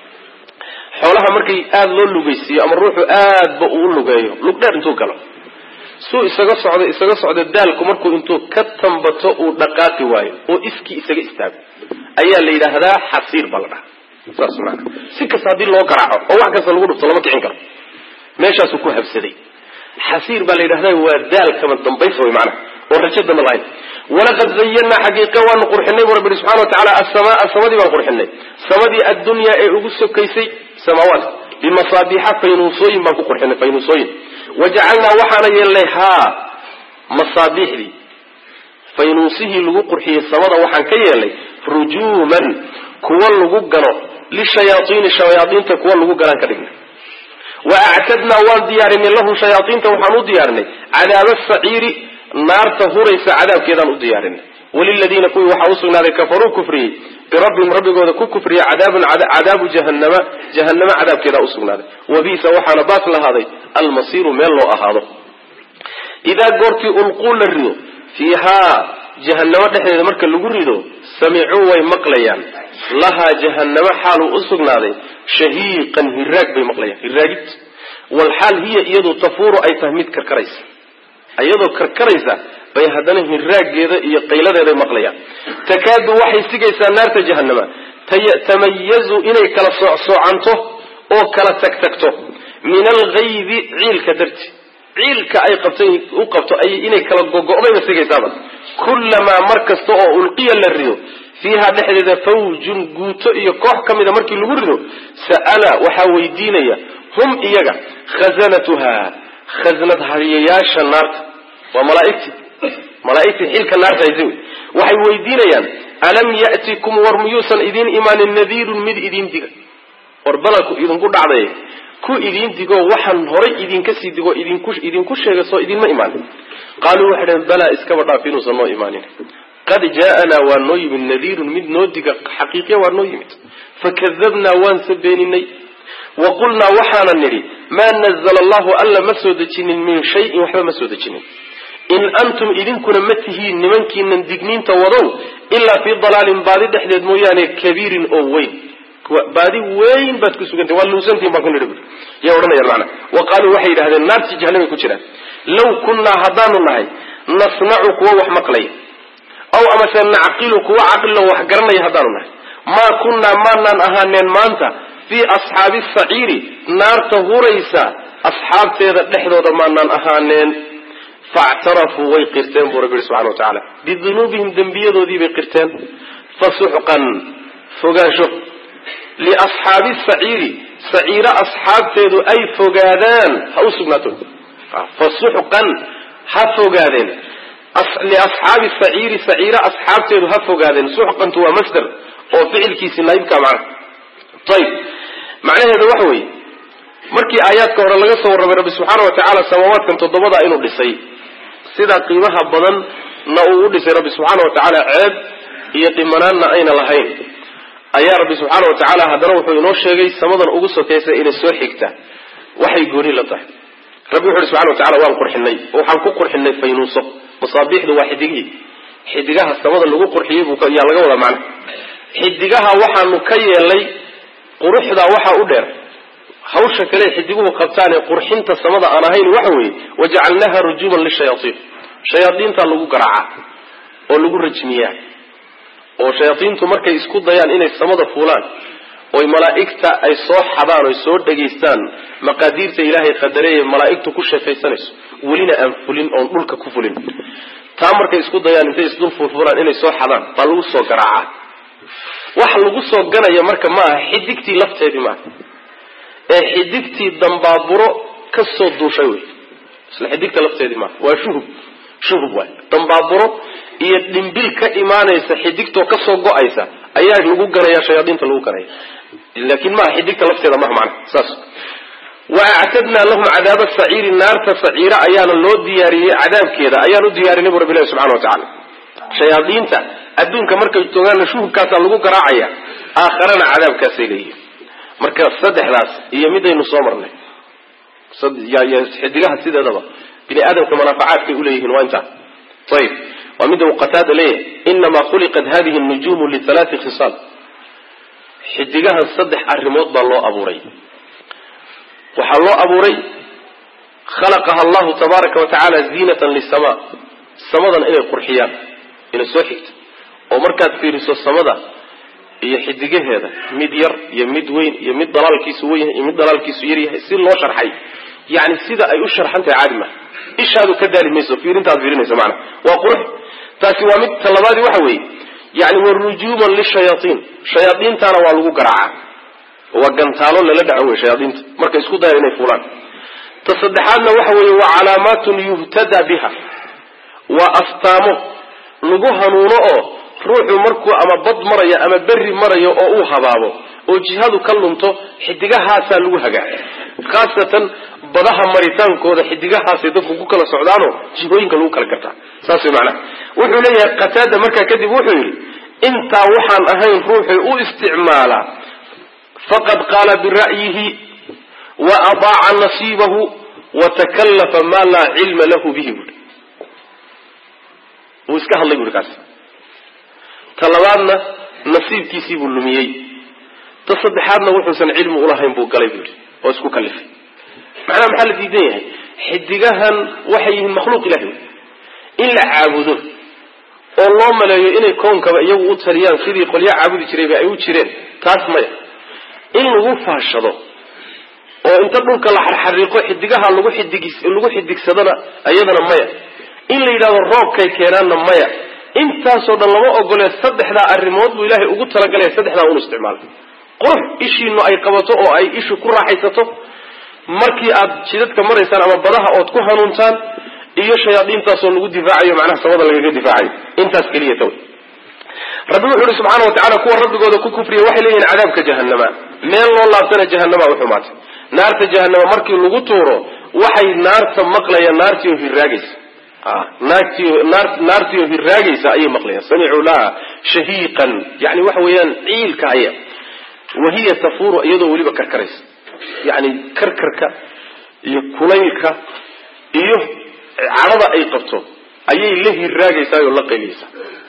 xoolaha markay aada loo lugaysiiyo ama ruuxu aadba uu lugeeyo lug dheer intuu galo suu isaga socdo isaga socdo daalku markuu intuu ka tambato uu dhaqaaqi waayo oo iskii isaga istaago ayaa la yidhaahdaa xasiir baa la dhaha saas maana si kasta haddii loo garaaco oo wax kasta lagu dhufto lama kicin karo meeshaasuu ku habsaday xasiir baa la yidhahda waa daal kama dambaysa way macnaha oo rajo damba lahayn walaqad zayanaa xaqiiqa waanu qurxinay bu rabbi subxana wa tacala assamaa samadii baan qurxinay samadii addunyaa ee ugu sokaysay samaawaadka bimasaabiixa faynuusooyin baan ku qurxinay faynuusooyin wajacalnaa waxaana yeelnay haa masaabiixdii faynuusihii lagu qurxiyey samada waxaan ka yeelnay rujuuman kuwa lagu gano lishayaaiini shayaaiinta kuwa lagu ganaan ka dhignay wa actadnaa waan diyaarinay lahu shayaaiinta waxaan u diyaarinay cadaaba saciiri naarta huraysa cadaabkeedaan u diyaarinay waliladiina kuwii waxaa usugnaaday kafaruu kufriyey birabbihim rabbigooda ku kufriya cadaabun cadaabu jahanama jahanamo cadaabkeedaa usugnaaday wabiisa waxaana baas lahaaday almasiiru meel loo ahaado idaa goortii ulquu la rido fiihaa jahanamo dhexdeeda marka lagu rido samicuu way maqlayaan lahaa jahanamo xaaluu usugnaaday shahiiqan hiraag bay maqlayaan hiraagid walxaal hiya iyadu tafuuru ay tahay mid karkaraysa iyadoo karkaraysa bay haddana hiraageeda iyo qayladeeday maqlayaan takaadu waxay sigaysaa naarta jahanama tamayazu inay kala soocsoocanto oo kala tagtagto min alghaydi ciilka darti ciilka ay qabtay u qabto ay inay kala gogo'dayba sigaysaaba kullamaa mar kasta oo ulqiya la rido fiiha dhexdeeda fawjun guuto iyo koox ka mida markii lagu rido sa'ala waxaa weydiinaya hum iyaga khazanatuha khasnad hariyayaasha naarta waa malaaigtii malaaigtii xilka naarta haysa wey waxay weydiinayaan alam ya'tikum war miyuusan idiin imaanin nadiirun mid idiin diga war balanku idinku dhacday ku idiin digo waxaan horay idinka sii digo idinku idinku sheega soo idinma imaanin qaaluu waxay dhaheen balaa iskaba dhaaf inuusan noo imaanin qad jaa'anaa waa noo yimid nadiirun mid noo diga xaqiiqiya waa noo yimid fakadabnaa waan sabeeninay wa qulnaa waxaana nidhi maa nazla allahu alla ma soo dejinin min shayin waxba ma soo dejinin in antum idinkuna ma tihiin nimankiinan digniinta wadow ilaa fii dalaalin baadi dhexdeed mooyaane kabiirin oo weyn baadi weyn baad ku sugantay waa luusantiin baan ku nidhi bui yaa odhanayaan macana wa qaaluu waxay yidhahdeen naartii jahanamay ku jiraan law kunnaa haddaanu nahay nasnacu kuwa wax maqlaya aw amase nacqilu kuwa caqlilo wax garanaya haddaanu nahay maa kunnaa maanaan ahaaneen maanta fii asxaabi saciiri naarta huraysa asxaabteeda dhexdooda maanaan ahaaneen factarafuu way qirteen buu rabbi yihi subxana wa tacaala bidunuubihim dembiyadoodii bay qirteen fasuxqan fogaansho liasxaabi saciiri saciiro asxaabteedu ay fogaadaan ha u sugnaato fasuxqan ha fogaadeen liasxaabi saciiri saciiro asxaabteedu ha fogaadeen suxqantu waa masder oo ficilkiisi naayibka macna ayib macnaheedu waxa weeye markii aayaadka hore laga soo warramay rabbi subxaana wa tacaala samaawaadkan toddobada inuu dhisay sida qiimaha badan na uu u dhisay rabbi subxaana wa tacaala ceeb iyo dhimanaanna ayna lahayn ayaa rabbi subxaana wa tacaala haddana wuxuu inoo sheegay samadan ugu sokaysa inay soo xigta waxay gooni la tahay rabbi wuxu uhi subxana wa tacala waan qurxinay waxaan ku qurxinay faynuuso masaabiixdu waa xidigihii xidigaha samada lagu qurxiyey buu yaa laga wadaa macna xidigaha waxaanu ka yeelnay quruxdaa waxaa u dheer hawsha kale xidiguhu qabtaanee qurxinta samada aan ahayn waxa weeye wajacalnaha rujuuman lishayaaiin shayaadiintaa lagu garaacaa oo lagu rajmiyaa oo shayaadiintu markay isku dayaan inay samada fuulaan oy malaa'igta ay soo xadaan oy soo dhegaystaan maqaadiirta ilaahay qadareeye malaa'igtu ku sheekaysanayso welina aan fulin oon dhulka ku fulin taa markay isku dayaan intay isdul fulfulaan inay soo xadaan baa lagu soo garaacaa waxa lagu soo ganaya marka ma aha xidigtii lafteedii maaha ee xidigtii dambaaburo ka soo duushay wey isla xidigta lafteedii maaha waa shuhub shuhub waay dambaaburo iyo dhimbil ka imaanaysa xidigtoo kasoo go-aysa ayaa lagu ganaya shayaadiinta lagu ganaya laakiin maaha xidigta lafteeda maha macana saas wa actadnaa lahum cadaaba saciiri naarta saciira ayaana loo diyaariyey cadaabkeeda ayaan u diyaarinay bu rabbi ilahi subxana wa tacala shayaadiinta adduunka markay joogaanna shuhubkaasaa lagu garaacaya aakharana cadaabkaasay leeyihin marka saddexdaas iyo midaynu soo marnay xidigaha sideedaba bini aadamka manaafacaadkay uleeyihiin waa intaa ayib waa midda uu qataada leeyahay inamaa khuliqat hadihi nujuumu lialaati khisaal xidigahan saddex arrimood baa loo abuuray waxaa loo abuuray khalaqaha allahu tabaaraka wa tacaala ziinatan lisama samadan inay qurxiyaan inay soo xigto oo markaad fiiriso samada iyo xidigaheeda mid yar iyo mid weyn iyo mid dalaalkiisu weyn yahay iyo mid dalaalkiisu yar yahay si loo sharxay yani sida ay u sharxan tahay caadi maha ishaadu ka daali mayso fiirintaad fiirinayso maanaa waa qurux taasi waa mid talabaadi waxa weeye yani wa rujuuman lishayaaiin shayaadiintaana waa lagu garaacaa waa gantaalo lala dhaco wey shayaadiinta markay isku dayaan inay fuulaan ta saddexaadna waxa weeye waa calaamaatun yuhtada biha waa astaamo lagu hanuuno oo ruuxu markuu ama bad marayo ama berri marayo oo uu habaabo oo jihadu ka lunto xidigahaasaa lagu hagaa khaasatan badaha maritaankooda xidigahaasay dadku ku kala socdaanoo jihooyinka lagu kala gartaa saas way macnaha wuxuu leeyahay qataada markaa kadib wuxuu yidhi intaa waxaan ahayn ruuxu u isticmaalaa faqad qaala bira'yihi wa adaaca nasiibahu wa takallafa maa laa cilma lahu bihi buui wuu iska hadlay buui kaas ta labaadna nasiibkiisii buu lumiyey ta saddexaadna wuxuusan cilmi ulahayn buu galay buu yidhi oo isku kalifay macnaha maxaa la diidan yahay xidigahan waxay yihiin makhluuq ilahi in la caabudo oo loo maleeyo inay koonkaba iyagu u taliyaan sidii qolyo caabudi jirayba ay u jireen taas maya in lagu faashado oo inta dhulka la xarxariiqo xidigaha lagu xidig lagu xidigsadana iyadana maya in la yidhahdo roobkay keenaanna maya intaasoo dhan lama ogolee saddexdaa arrimood buu ilaahay ugu talagalaya saddexdaa unu isticmaala qurux ishiinu ay qabato oo ay ishu ku raaxaysato markii aad jidadka maraysaan ama badaha ood ku hanuuntaan iyo shayaadiintaasoo lagu difaacayo macnaha samada lagaga difaacayo intaas keliya tawy rabbi wuxu uhi subxaana watacala kuwa rabbigooda ku kufriya waxay leeyihin cadaabka jahanama meel loo laabtana jahanama u xumaatay naarta jahanama markii lagu tuuro waxay naarta maqlayaan naartiio hirraagaysa naartiio hirraagaysa ayay maqlayaan samicuu laha shahiiqan yani waxa weeyaan ciilka haya wahiya tafuuru iyadoo weliba karkaraysa yani karkarka iyo kulaylka iyo cadhada ay qabto ayay la hirraagaysaa oo la qayliyaysaa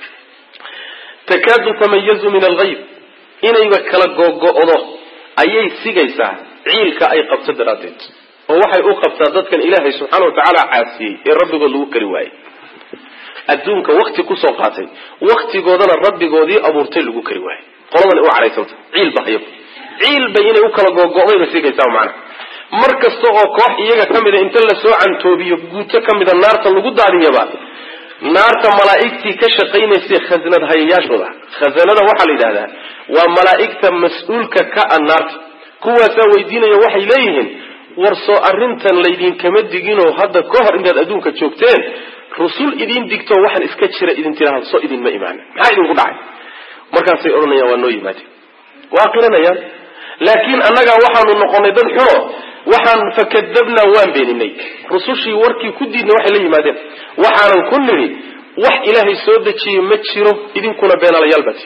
takaadu tamayazu min alghayb inayba kala gogo-do ayay sigaysaa ciilka ay qabto daraaddeed oo waxay u qabtaa dadkan ilaahay subxaana watacaala caasiyey ee rabbigood lagu kari waayey adduunka wakti kusoo qaatay waktigoodana rabbigoodii abuurtay lagu kari waayey qoladan u cadhaysanta ciil ba hayab ciil bay inay u kala gogo-dayba sigaysaa macnaha mar kasta oo koox iyaga ka mida inta lasoo cantoobiyo guuto ka mida naarta lagu daadiyaba naarta malaa'igtii ka shaqaynaysay khasanad hayayaashooda khasanada waxaa la yidhahdaa waa malaa'igta mas-uulka ka a naarta kuwaasaa weydiinaya waxay leeyihiin war soo arrintan laydinkama diginoo hadda ka hor intaad adduunka joogteen rusul idin digto waxaan iska jira idin tiraahdo soo idinma imaana maxaa idinku dhacay markaasay odhanayaan waa noo yimaadeen waa qiranayaan laakiin annagaa waxaanu noqonay dad xuno waxaan fakadabnaa waan beeninay rusushii warkii ku diidna waxay la yimaadeen waxaanan ku nidhi wax ilaahay soo dejiye ma jiro idinkuna beenalayaal baati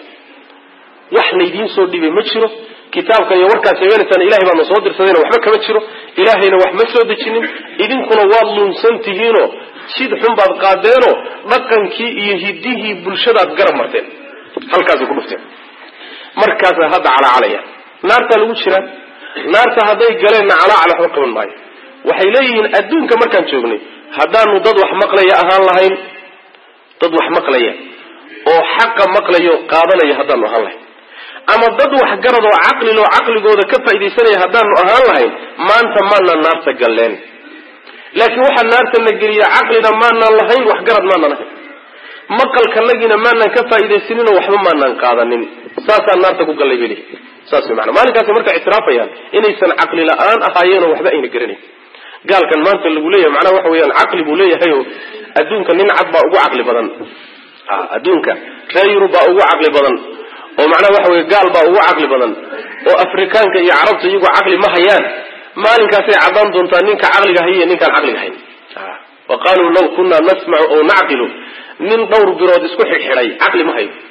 wax laydiin soo dhibay ma jiro kitaabkan iyo warkaad sheeganaysaan ilahay baana soo dirsadayna waxba kama jiro ilaahayna wax ma soo dejinin idinkuna waad luunsan tihiinoo sid xun baad qaadeenoo dhaqankii iyo hidihii bulshadaad garab marteen halkaasay ku dhufteen markaasa hadda calacalaya naartaa lagu jiraa naarta hadday galeenna calaacal waxba qaban maayo waxay leeyihiin adduunka markaan joognay haddaanu dad wax maqlaya ahaan lahayn dad wax maqlaya oo xaqa maqlayo qaadanaya haddaanu ahaan lahayn ama dad waxgarad oo caqliloo caqligooda ka faaidaysanaya haddaanu ahaan lahayn maanta maanaan naarta galleen laakiin waxaa naarta na geliya caqlina maanaan lahayn waxgarad maanaan ahayn maqalkanagiina maanaan ka faaidaysaninoo waxba maanaan qaadanin saasaan naarta ku gallay beli saas way maana maalinkaasay marka ictiraafayaan inaysan caqli la-aan ahaayeenoo waxba ayna garanayn gaalkan maanta lagu leeyahay macnaha waxa weeyaan caqli buu leeyahay oo adduunka nin cad baa ugu caqli badan adduunka reer yurub baa ugu caqli badan oo macnaha waxa weye gaal baa ugu caqli badan oo afrikaanka iyo carabta iyagu caqli ma hayaan maalinkaasay caddaan doontaa ninka caqliga hayiyo ninkaan caqliga hayn wa qaaluu law kunaa nasmacu aw nacqilu nin dhowr birood isku xidhxidhay caqli ma hayo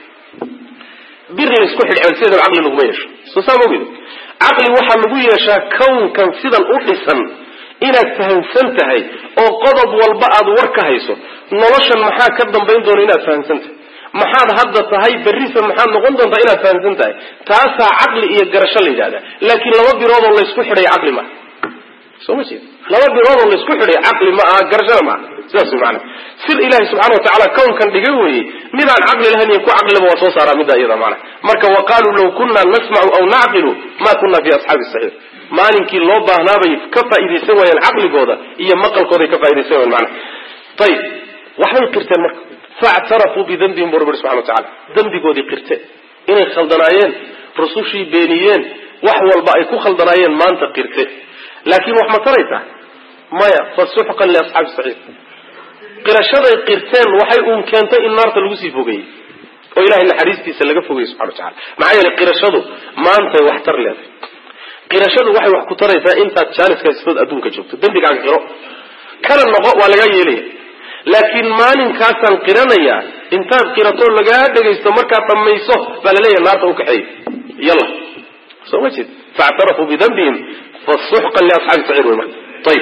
bir la isku xidhxidhay sideedaba caqli laguma yeesho soo saa maogeda caqli waxaa lagu yeeshaa kownkan sidan u dhisan inaad fahamsan tahay oo qodob walba aad war ka hayso noloshan maxaa ka dambayn doona inaad fahamsan tahay maxaad hadda tahay berrisa maxaad noqon doontaa inaad fahamsan tahay taasaa caqli iyo garasho la yidhahda laakiin laba biroodoo laysku xidhay caqli maaha soo ma jeed laba biroodoo laysku xidhay caqli ma aha garashona maaha sidaas way maanaa sir ilaahi subxana wa tacala kownkan dhigay weeye midaan caqli lahayn iyo ku caqliba waa soo saaraa middaa iyada maana marka wa qaaluu law kunna nasmacu aw nacqilu ma kunna fi asxaabi saxiir maalinkii loo baahnaabay ka faaidaysan waayeen caqligooda iyo maqalkooday ka faa'idaysan waayeen maanaa ayib waxbay qirteen marka factarafuu bidambihim bu rabbi subxana wa tacala dembigoodii qirteen inay khaldanaayeen rusushii beeniyeen wax walba ay ku khaldanaayeen maanta qirte laakiin wax ma taraysaa maya fasuxqan liasxaabi saxiir qirashaday qirteen waxay uun keentay in naarta lagu sii fogeeyey oo ilahay naxariistiisa laga fogeyey subxana wa tacala maxaa yeelay qirashadu maantay wax tar leedahay qirashadu waxay wax ku taraysaa intaad jaaniska haystood adduunka joogto dembigaaga qiro kana noqo waa lagaa yeelaya laakiin maalinkaasaan qiranayaa intaad qiratoo lagaa dhegaysto markaad dhamayso baa laleeyahay naarta u kaxeey yalla soo ma jeed factarafuu bidambihim fasuxqan liasxaabi saciir wey marka ayib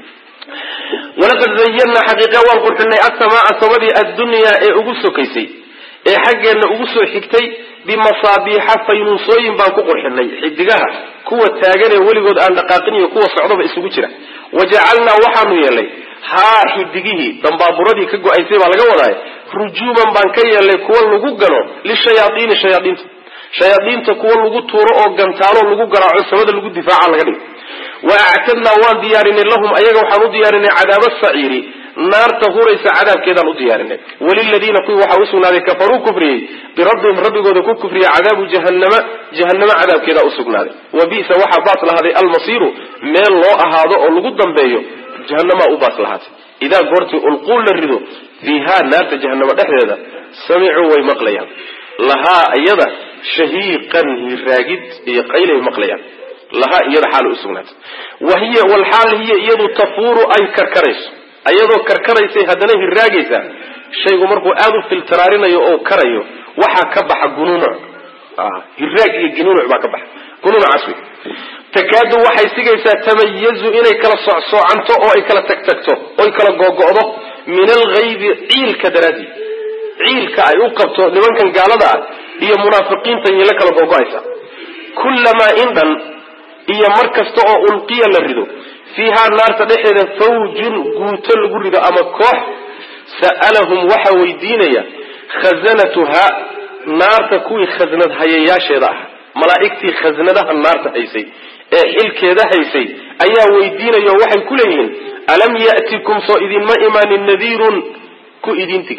walaqad zayanaa xaqiiqa waan qurxinay asamaaa samadii addunyaa ee ugu sokaysay ee xaggeenna ugu soo xigtay bimasaabiixa faynuusooyin baan ku qurxinay xidigaha kuwa taagan ee weligood aan dhaqaaqin iyo kuwa socdaba isugu jira wajacalnaa waxaanu yeelnay haa xidigihii dambaaburadii ka go-aysay baa laga wadaaya rujuuman baan ka yeelnay kuwa lagu gano lishayaaiini shayaaiinta shayaadiinta kuwa lagu tuuro oo gantaalo lagu garaaco samada lagu difaaca laga dhigo wa actadnaa waan diyaarinay lahum ayaga waxaan u diyaarinay cadaaba saciiri naarta huraysa cadaabkeedaan u diyaarinay waliladiina kuwii waxaa usugnaaday kafaruu kufriyey birabbihim rabbigooda ku kufriyey cadaabu jahanama jahanamo cadaabkeedaa usugnaaday wa bisa waxaa baas lahaaday almasiiru meel loo ahaado oo lagu dambeeyo jahanamaa u baas lahaatay idaa goortii ulquul la rido fiihaa naarta jahanamo dhexdeeda samicuu way maqlayaan lahaa iyada shahiiqan hiraagid iyo qaylay maqlayaan lahaa iyada xaal usugnaatay wa hiya walxaal hiya iyadu tafuuru ay karkarayso ayadoo karkaraysay haddana hiraagaysa shaygu markuu aada u filtaraarinayo oo karayo waxaa ka baxa gunuunuc hiraag iyo gunuunuc baa ka baxa gunuunucaas wey takaadu waxay sigaysaa tamayazu inay kala socsoocanto oo ay kala tagtagto oy kala googo'do min alghaybi ciilka daraadii ciilka ay u qabto nimankan gaalada ah iyo munaafiqiinta iyla kala googo'aysa kullamaa indhan iyo mar kasta oo ulqiya la rido fiihaa naarta dhexeeda fawjun guuto lagu rido ama koox sa'alahum waxaa weydiinaya khazanatuhaa naarta kuwii khasnad hayayaasheeda ah malaa'igtii khasnadaha naarta haysay ee xilkeeda haysay ayaa weydiinaya oo waxay ku leeyihiin alam ya'tikum soo idinma imaanin nadiirun ku idintiga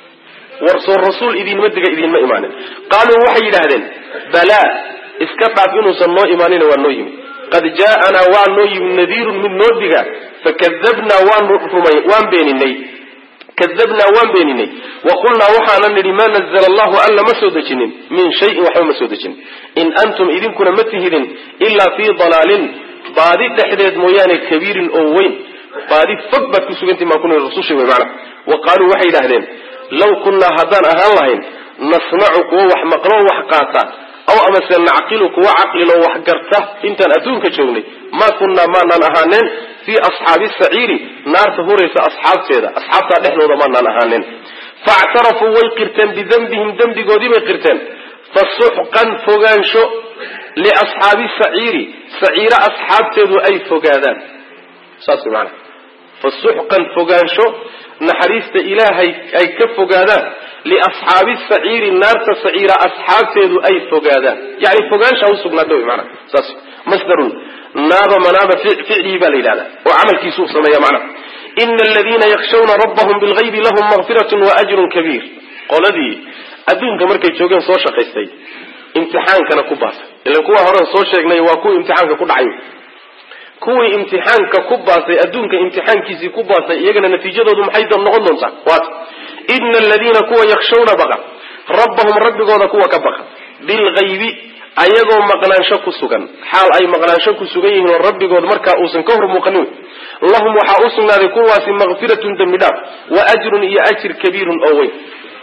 war soo rasuul idinma diga idinma imaanin qaaluu waxay yidhaahdeen balaa iska dhaaf inuusan noo imaanina waa noo yimid qad jaa'anaa waa noo yimid nadiirun mid noo diga fakadabnaa waanu rumay waan beeninay kadabnaa waan beeninay wa qulnaa waxaana nidhi maa nazla allahu alla ma soo dejinin min shayin waxba ma soo dejinin in antum idinkuna ma tihidin ilaa fii dalaalin baadi dhexdeed mooyaane kabiirin oo weyn baadi fog baad ku sugantihin baan ku nihi rasusha wey macana wa qaaluu waxay yidhahdeen law kunnaa haddaan ahaan lahayn nasmacu kuwo wax maqlo wax qaata aw amase nacqilu kuwa caqliloo wax garta intaan adduunka joognay maa kunnaa maanaan ahaaneen fii asxaabi saciiri naarta huraysa asxaabteeda asxaabtaa dhexdooda maanaan ahaaneen faactarafuu way qirteen bidembihim dembigoodii bay qirteen fasuxqan fogaansho liasxaabi saciiri saciiro asxaabteedu ay fogaadaan saas maana fasuxqan fogaansho naxariista ilaahay ay ka fogaadaan liasxaabi saciiri naarta saciira asxaabteedu ay fogaadaan yani fogaansha usugnaata wy maana saas masdarun naaba manaaba ficlihi baa la yidhahda oo camalkiisuu sameeya macnaha ina aladiina yakshawna rabbahum bilgaybi lahum makfiratun wa ajrun kabiir qoladii adduunka markay joogeen soo shaqaystay imtixaankana ku baasay ilan kuwa horen soo sheegnay waa kuwii imtixaanka ku dhacay kuwii imtixaanka ku baasay adduunka imtixaankiisii ku baasay iyagana natiijadoodu maxay noqon doontaa waat ina aladiina kuwa yakshawna baqa rabbahum rabbigooda kuwa ka baqa bilgaybi ayagoo maqnaansho ku sugan xaal ay maqnaansho ku sugan yihiin oo rabbigood markaa uusan ka hor muuqanin lahum waxaa u sugnaaday kuwaasi makfiratun dembi dhaaf wa ajrun iyo ajir kabiirun oo weyn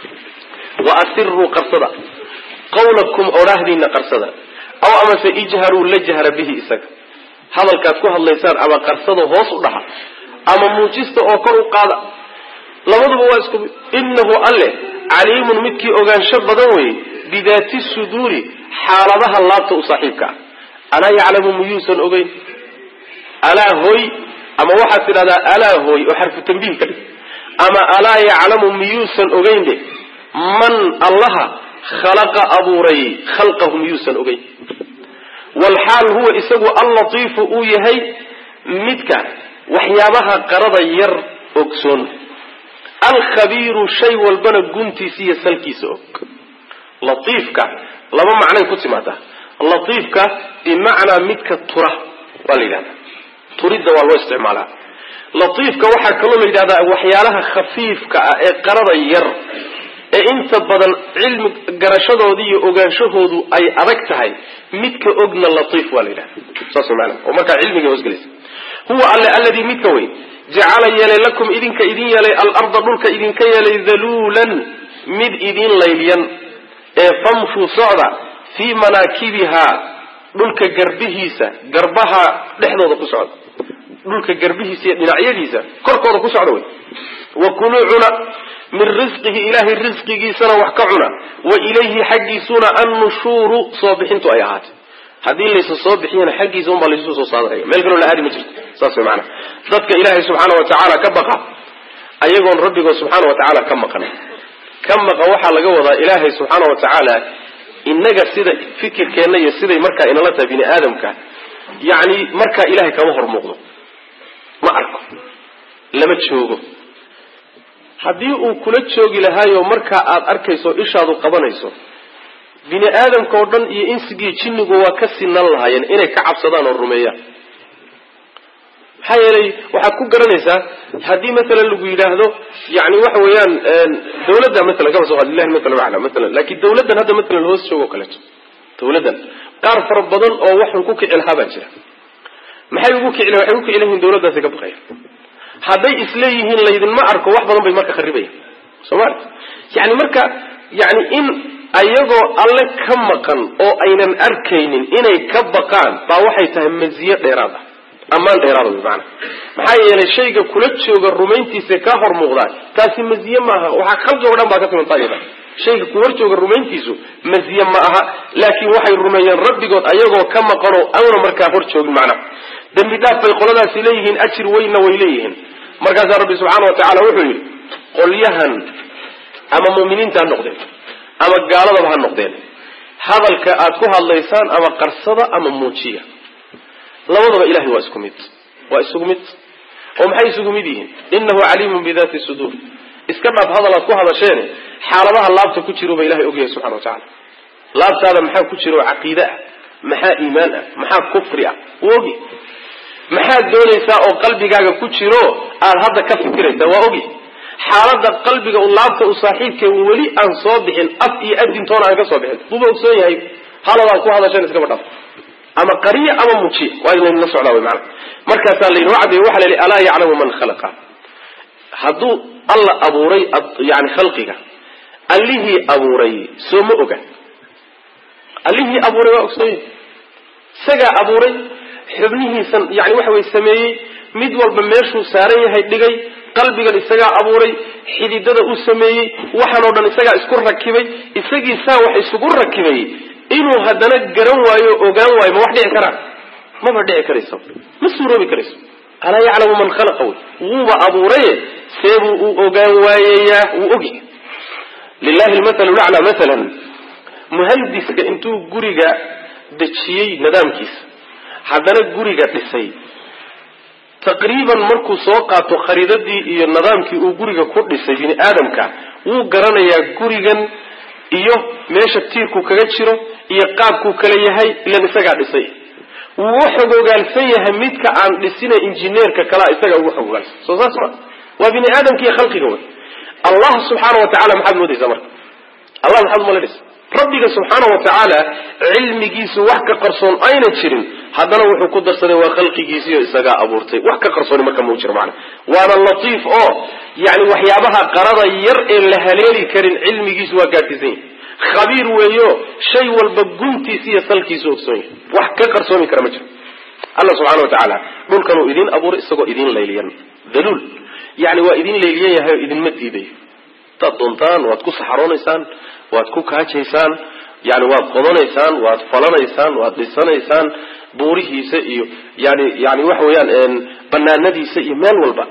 wa asiruu qarsada qawlakum odhaahdiina qarsada aw amase ijharuu la jahra bihi isaga hadalkaad ku hadlaysaan ama qarsada hoos u dhaxa ama muujista oo kor u qaada labaduba waa isku mid inahu alle caliimun midkii ogaansho badan weeye bidaati suduuri xaaladaha laabta u saaxiibka ah alaa yaclamu miyuusan ogeyn alaa hoy ama waxaad tidhahdaa alaa hoy oo xarfu tambiih ka dhig ama alaa yaclamu miyuusan ogeyn de man allaha khalaqa abuuray khalqahu miyuusan ogeyn walxaal huwa isagu allatiifu uu yahay midka waxyaabaha qarada yar ogsoon alkhabiiru shay walbana guntiisa iyo salkiisa og latiifka laba macnay ku timaadaa latiifka bimacnaa midka tura waa la yidhahdaa turidda waa loo isticmaalaa latiifka waxaa kaloo la yidhahdaa waxyaalaha khafiifka ah ee qarada yar ee inta badan cilmi garashadoodii iyo ogaanshahoodu ay adag tahay midka ogna latiif waa la yidhahda saas maana oo markaa cilmiga hoosgelaysa huwa alle alladii midka wey jacala yeelay lakum idinka idin yeelay alarda dhulka idinka yeelay daluulan mid idin laylyan ee famshuu socda fii manaakibihaa dhulka garbihiisa garbaha dhexdooda ku socda dhulka garbihiisa iyo dhinacyadiisa korkooda ku socda wey wa kuluu cuna min risqihi ilaahay risqigiisana wax ka cuna wa ilayhi xaggiisuna annushuuru soo bixintu ay ahaatay haddii laysu soo bixiyana xaggiisa unbaa laysu soo saadaraya meel kaloo la aadi ma jirto saas way maanaa dadka ilaahay subxaana wa tacaala ka baqa ayagoon rabbigood subxaana wa tacaala ka maqan ka maqan waxaa laga wadaa ilaahay subxaana wa tacaala inaga sida fikirkeenna iyo siday markaa inala tahay bini aadamka yacni markaa ilahay kama hor muuqdo ma arko lama joogo haddii uu kula joogi lahaayo markaa aada arkayso ishaadu qabanayso bini aadamka oo dhan iyo insigii jinnigu waa ka sinan lahaayeen inay ka cabsadaan oo rumeeyaan maxaa yeelay waxaad ku garanaysaa haddii masalan lagu yidhaahdo yani waxa weeyaan dawladda masalan kaba soo qaad lillahi masalan acla masalan laakiin dawladdan hadda masalan hoos joogo kaleeto dawladdan qaar fara badan oo waxun ku kici lahaa baa jira maxay ugu kici waxay ugu kici layihin dawladdaasi ka baqaya hadday isleeyihiin laydinma arko wax badan bay marka kharibayan soomali yani marka yani in ayagoo alle ka maqan oo aynan arkaynin inay ka baqaan baa waxay tahay maziyo dheeraad ah ammaan dheeraada wy maana maxaa yeelay shayga kula jooga rumayntiisa kaa hor muuqdaa taasi maziye maaha waxaa khalqi o dhan baa ka timanta iyada shayga ku hor jooga rumayntiisu maziye ma aha laakiin waxay rumeeyeen rabbigood ayagoo ka maqanoo awna markaa hor joogin macnaha dembi dhaaf bay qoladaasi leeyihiin ajir weynna way leeyihiin markaasaa rabbi subxaana wa tacaala wuxuu yidhi qolyahan ama mu'miniinta ha noqdeen ama gaaladaba ha noqdeen hadalka aad ku hadlaysaan ama qarsada ama muujiya labadaba ilahay waa isku mid waa isugu mid oo maxay isugu mid yihiin inahu caliimun bidati suduur iska dhaaf hadal aad ku hadasheene xaaladaha laabta ku jiruba ilahay ogyahay subxana wa tacala laabtaada maxaa ku jira oo caqiide ah maxaa iimaan ah maxaa kufri ah wuu ogi maxaad doonaysaa oo qalbigaaga ku jiro aad hadda ka fikiraysaa waa ogi xaalada qalbiga u laabta u saaxiibkee weli aan soo bixin af iyo adintoona aan ka soo bixin buuba ogsoon yahay haladaad ku hadasheen iskaba dhaf ama qariya ama mujiya waa laynla socdaa wy maana markaasaa laynoo caddeeye waxa la yidhi alaa yaclamu man khalaqa hadduu alla abuuray yani khalqiga allihii abuuray soo ma oga allihii abuuray waa ogsoon yahay isagaa abuuray xubnihiisan yani waxa way sameeyey mid walba meeshuu saaran yahay dhigay qalbigan isagaa abuuray xididada uu sameeyey waxaan oo dhan isagaa isku rakibay isagii saa wax isugu rakibay inuu haddana garan waayo ogaan waayo ma wax dhici karaa maba dhici karayso ma suuroobi karayso alaa yaclamu man khalaqa wey wuuba abuuraye seebuu u ogaan waayayaa wuu ogi lilahi lmathalu laclaa masalan muhandiska intuu guriga dejiyey nidaamkiisa haddana guriga dhisay taqriiban markuu soo qaato khariidadii iyo nidaamkii uu guriga ku dhisay bini aadamka wuu garanayaa gurigan iyo meesha tiirku kaga jiro iyo qaabkuu kala yahay ilan isagaa dhisay wuu u xogogaalsan yahay midka aan dhisina injineerka kalaa isaga ugu xogogaalsan soo saas ma waa bini aadamka iyo khalqiga wey allah subxaana wa tacala maxaad moodaysaa marka allah maxaad umalanaysa rabbiga subxaana wa tacaala cilmigiisu wax ka qarsoon ayna jirin haddana wuxuu ku darsaday waa khalqigiisiio isagaa abuurtay wax ka qarsooni marka mau jiro macana waana latiif oo yani waxyaabaha qarada yar ee la haleeli karin cilmigiisu waa gaadhsiisan yahay khabiir weeyo shay walba guntiisa iyo salkiisu ogsoon yahay wax ka qarsoomi kara ma jiro alla subxana wa tacaala dhulkanuu idiin abuuray isagoo idiin layliyan daluul yani waa idin layliyan yahay oo idinma diidayo hadaad doontaan waad ku saxaroonaysaan waad ku kaajaysaan yani waad qodanaysaan waad falanaysaan waad dhisanaysaan buurihiisa iyo yani yani waxa weeyaan banaanadiisa iyo meel walba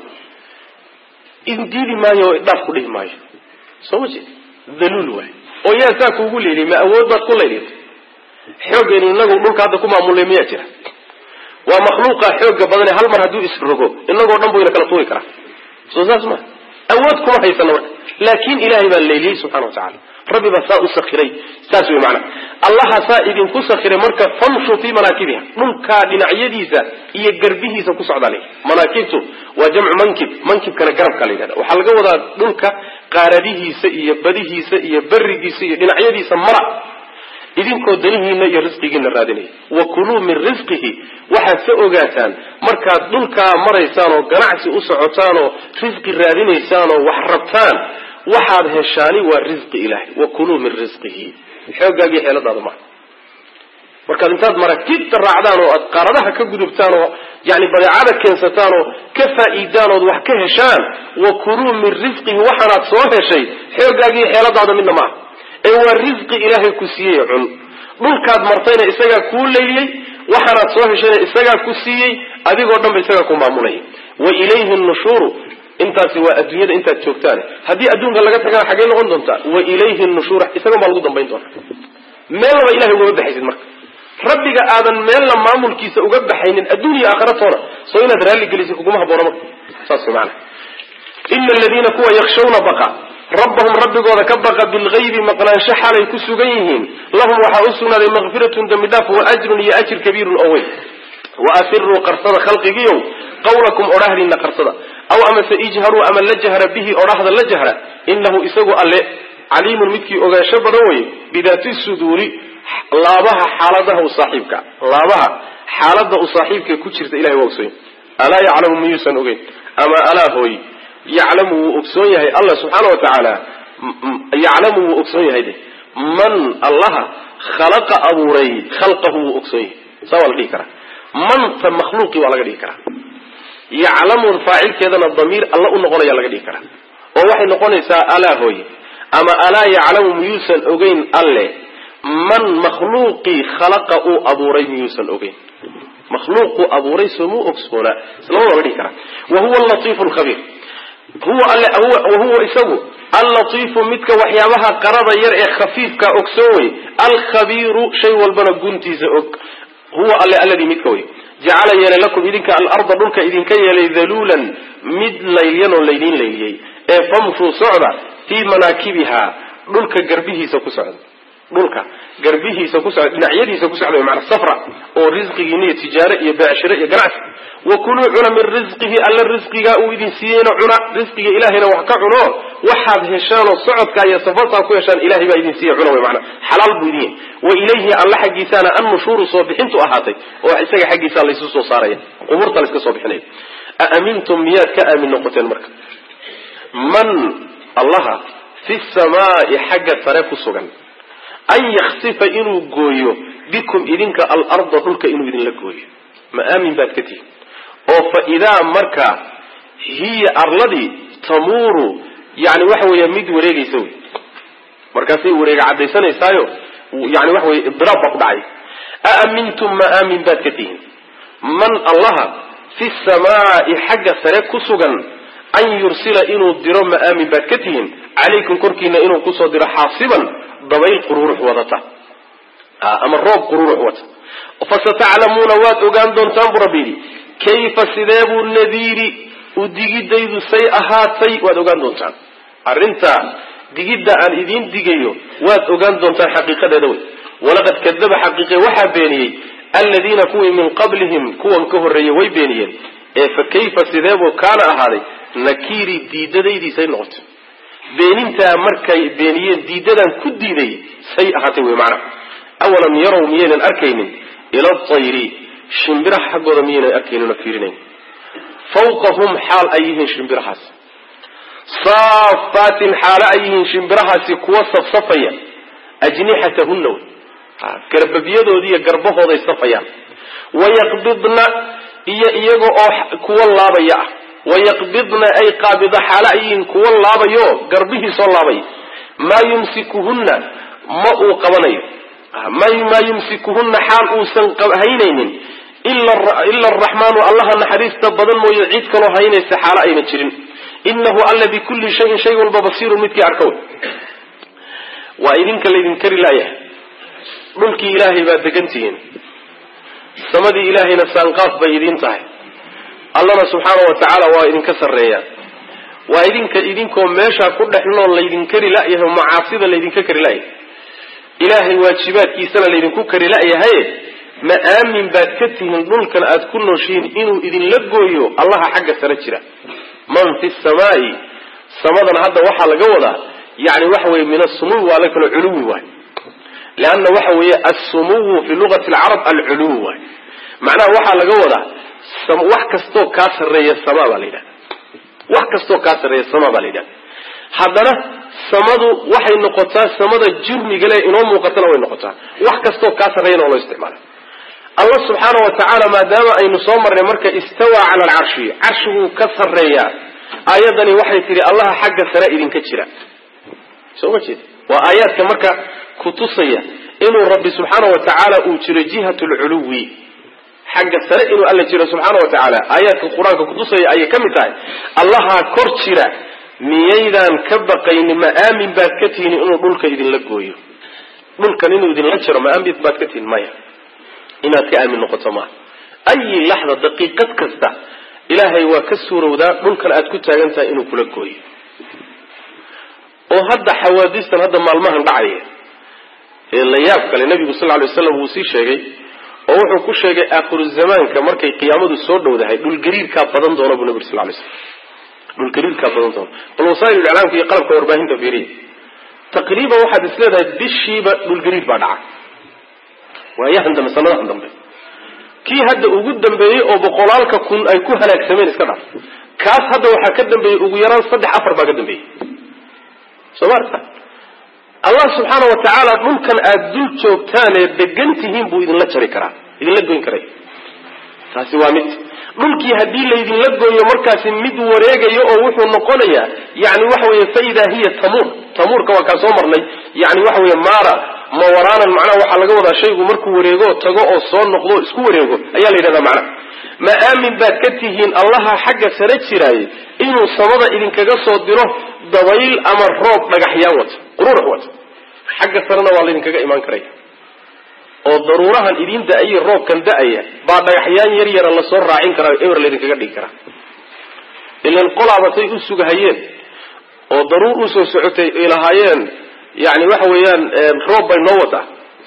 idin diidi maayo oo idhaaf ku dhihi maayo soo ma jeed daluul waay oo yaa saa kuugu leeliyay ma awood baad ku layliyatay xooggeenu inagu dhulka hadda ku maamulnay miyaa jira waa makhluuqa xooga badane hal mar hadduu isrogo inagoo dhan buu ina kala tuuri karaa soo saas ma awood kuma haysano marka laakin ilaahay baa layliyey subxana wa tacala rabbi baa saa u sakiray saas wey maana allaha saa idinku sakiray marka famshuu fii manaakibiha dhulkaa dhinacyadiisa iyo garbihiisa ku socdaa lay manaakibtu waa jamcu mankib mankibkana garabka la yidhahda waxaa laga wadaa dhulka qaaradihiisa iyo badihiisa iyo berigiisa iyo dhinacyadiisa mara idinkoo danihiina iyo risqigiina raadinaya wa kuluu min risqihi waxaad ka ogaataan markaad dhulkaa maraysaan oo ganacsi u socotaan oo risqi raadinaysaan oo wax rabtaan waxaad heshaani waa risqi ilaahay wa kuluu min risqihi xoogaagii xeeladaada maa markaad intaad maragtibta raacdaan oo aad qaaradaha ka gudubtaan oo yani badeecada keensataan oo ka faa'iidaan ood wax ka heshaan wa kuluu min risqihi waxaanaad soo heshay xoogaagii xeeladaada midna maaha ee waa risqi ilaahay ku siiyey cun dhulkaad martayna isagaa kuu layliyey waxaanaad soo heshayna isagaa ku siiyey adigoo dhan ba isagaa ku maamulaya wa ilayhi nushuuru intaasi waa adduunyada intaad joogtaan haddii adduunka laga tagana xaggey noqon doontaa wa ilayhi nushuur isagan baa lagu dambayn doona meelnaba ilahay ugama baxaysid marka rabbiga aadan meelna maamulkiisa uga baxaynin adduun iyo aakhira toona soo inaad raalli gelisid kuguma haboona marka saas maana ina aladiina kuwa yakshawna baqa rabbahum rabbigooda ka baqa bilgaybi maqnaansho xalay ku sugan yihiin lahum waxaa u sugnaaday makfiratun dembi dhaaf wa ajrun iyo ajir kabiirun oo weyn wa asiruu qarsada khalqigiiow qawlakum odhahdiina qarsada aw amase ijharuu ama la jahra bihi odhahda la jahra inahu isagu alle caliimun midkii ogaansho badan weye bidaati suduuri laabaha xaaladaha u saaxiibka laabaha xaalada u saaxiibka ku jirta ilahay waa ogsoon alaa yaclamu miyuusan ogeyn ama alaa hooy yaclamu wuu ogsoon yahay allah subxaana wa tacaala yaclamu wuu ogsoon yahay de man allaha khalaqa abuuray khalqahu wuu ogsoon yahay saa waa la dhihi karaa manta makhluuqii waa laga dhihi karaa yaclamun faacilkeedana damiir alla u noqonaya laga dhihi karaa oo waxay noqonaysaa alaa hooy ama alaa yaclamu miyuusan ogeyn alle man makhluuqii khalaqa uu abuuray miyuusan ogeyn makhluuquu abuuray soomuu ogsoonaa islamada la dhihi karaa wa huwa alatiifu lkhabiir huwa alle wahuwa isagu allatiifu midka waxyaabaha qarada yar ee khafiifka ogsoon wey alkhabiiru shay walbana guntiisa og huwa alle alladii midka wey jacala yeelay lakum idinka alarda dhulka idinka yeelay daluulan mid laylyan oo laydiin layliyey ee famshuu socda fii manaakibiha dhulka garbihiisa ku socda dhulka garbihiisa ku socda dhinacyadiisa ku socda maana safra oo risqigiina iyo tijaare iyo beecshiro iyo ganacsi wa kuluu cuna min risqihi alla risqigaa uu idin siiyeyna cuna risqiga ilaahayna wax ka cuno waxaad heshaanoo socodkaa iyo safartaa ku heshaan ilahay baa idin siiya cuna wey maana xalaal buu idin yahay wa ilayhi alla xaggiisaana annushuuru soo bixintu ahaatay oo isaga xaggiisaa laysu soo saaraya qubuurta layska soo bixinaya aamintum miyaad ka aamin noqoteen marka man allaha fi samaai xagga sare ku sugan an yaksifa inuu gooyo bikum idinka alarda dhulka inuu idinla gooyo ma aamin baad ka tihin oo fa idaa markaa hiya arladii tamuuru yani waxa weeya mid wareegaysa wey markaasay wareega caddaysanaysaayo yani waxa weye idiraab baa ku dhacay aamintum ma aamin baad ka tihin man allaha fi samaai xagga sare ku sugan an yursila inuu diro ma aamin baad ka tihin calaykum korkiina inuu kusoo diro xaasiban dabayl qururux wadata ama roob qururux wata fasataclamuuna waad ogaan doontaan buu rabbi yidhi kayfa sidee buu nadiiri u digidaydu say ahaatay waad ogaan doontaan arrintaa digidda aan idiin digayo waad ogaan doontaan xaqiiqadeeda wey walaqad kadaba xaqiiqe waxaa beeniyey aladiina kuwii min qablihim kuwan ka horreeyey way beeniyeen ee fa kayfa sideebuu kaana ahaaday nakiiri diidadaydiisay noqotay beenintaa markay beeniyeen diidadan ku diiday say ahaatay wey macnaha awalam yarow miyaynan arkaynin ila tayri shimbiraha xaggooda miyaynan arkaynin oo fiirinayn fawqahum xaal ay yihiin shimbirahaasi saafaatin xaalo ay yihiin shimbirahaasi kuwa safsafaya ajnixatahunna wey garbabiyadoodi iyo garbahooday safayaan wayaqbidna iyo iyaga oo kuwa laabaya ah wayaqbidna ay qaabida xaalo ay yihiin kuwa laabayo garbihii soo laabaya maa yumsikuhunna ma uu qabanayo maa yumsikuhunna xaal uusan haynaynin ila araxmaanu allaha naxariista badan mooye cid kaloo haynaysa xaalo ayna jirin inahu alla bikulli shayin shay walba basiirun midkii arka wey waa idinka laydin kari laayahay dhulkii ilaahay baad degan tihiin samadii ilaahayna saanqaaf bay idiin tahay allana subxaana wa tacaala waa idinka sarreeyaa waa idinka idinkoo meeshaa ku dhex nool laydin kari la'yahay oo macaasida laydinka kari la'yahay ilaahay waajibaadkiisana laydinku kari la'yahaye ma aamin baad ka tihiin dhulkan aad ku nooshihiin inuu idinla gooyo allaha xagga sare jira man fi samaai samadan hadda waxaa laga wadaa yani waxa weye min asumuwi waa la kalo culuwi waay leanna waxa weeye assumuwu fi lugati alcarab alculuwi waay macnaha waxaa laga wadaa wax kastoo kaa sarreeya sama baa la yidhahda wax kastoo kaa sarreeya sama baa la yidhahda haddana samadu waxay noqotaa samada jurmigale inoo muuqatana way noqotaa wax kastoo kaa sarreeyana oo loo isticmaala allah subxaana wa tacaala maadaama aynu soo marnay marka istawaa cala alcarshi carshiguu ka sarreeyaa aayaddani waxay tidhi allaha xagga sare idinka jira soo ma jeed waa aayaadka marka kutusaya inuu rabbi subxaana wa tacaala uu jiro jihat lculuwi xagga sare inuu alla jiro subxaana wa tacaala aayaadka qur-aanka kutusaya ayay ka mid tahay allahaa kor jira miyaydaan ka baqayni ma aamin baad ka tihiin inuu dhulka idinla gooyo dhulkan inuu idinla jiro ma aamin baad ka tihiin maya inaad ka aamin noqoto maaha ayi laxda daqiiqad kasta ilaahay waa ka suurowdaa dhulkan aad ku taagan tahay inuu kula gooyo oo hadda xawaadistan hadda maalmahan dhacaya ee la yaab kale nabigu sal lay waslam wuu sii sheegay oo wuxuu ku sheegay aakhiru zamaanka markay qiyaamadu soo dhowdahay dhulgariirkaa badan doona buu nabi sal lay slam dhulgariirkaa badan doona bal wasaa'il iclaamka iyo qalabka warbaahinta fiiriya taqriiban waxaad is leedahay bishiiba dhulgariir baa dhaca waayahan dambe sanadahan dambe kii hadda ugu dambeeyey oo boqolaalka kun ay ku halaagsameen iska dhaf kaas hadda waxaa ka dambeeyey ugu yaraan saddex afar baa ka dambeeyey soo maarta allah subxaana wa tacaala dhulkan aada dul joogtaan ee degan tihiin buu idinla jari karaa idinla goyn karay taasi waa mid dhulkii haddii laydinla gooyo markaasi mid wareegayo oo wuxuu noqonayaa yani waxa weeye fa idaa hiya tamuur tamuurka waa kaa soo marnay yani waxa weeye maara mawaraanan macnaha waxaa laga wadaa shaygu markuu wareego tago oo soo noqdo o isku wareego ayaa la yidhahdaa macnaha ma aamin baad ka tihiin allaha xagga sare jiraaye inuu samada idinkaga soo diro dabayl ama roob dhagaxyaan wata qururax wata xagga sarena waa laydinkaga imaan karaya oo daruurahan idin da-aye roobkan da-aya baa dhagaxyaan yar yara lasoo raacin karaa ewer laydinkaga dhigi karaa ilan qolaabatay u sugahayeen oo daruur usoo socotay ay lahaayeen yani waxa weeyaan roob bay noo wadaa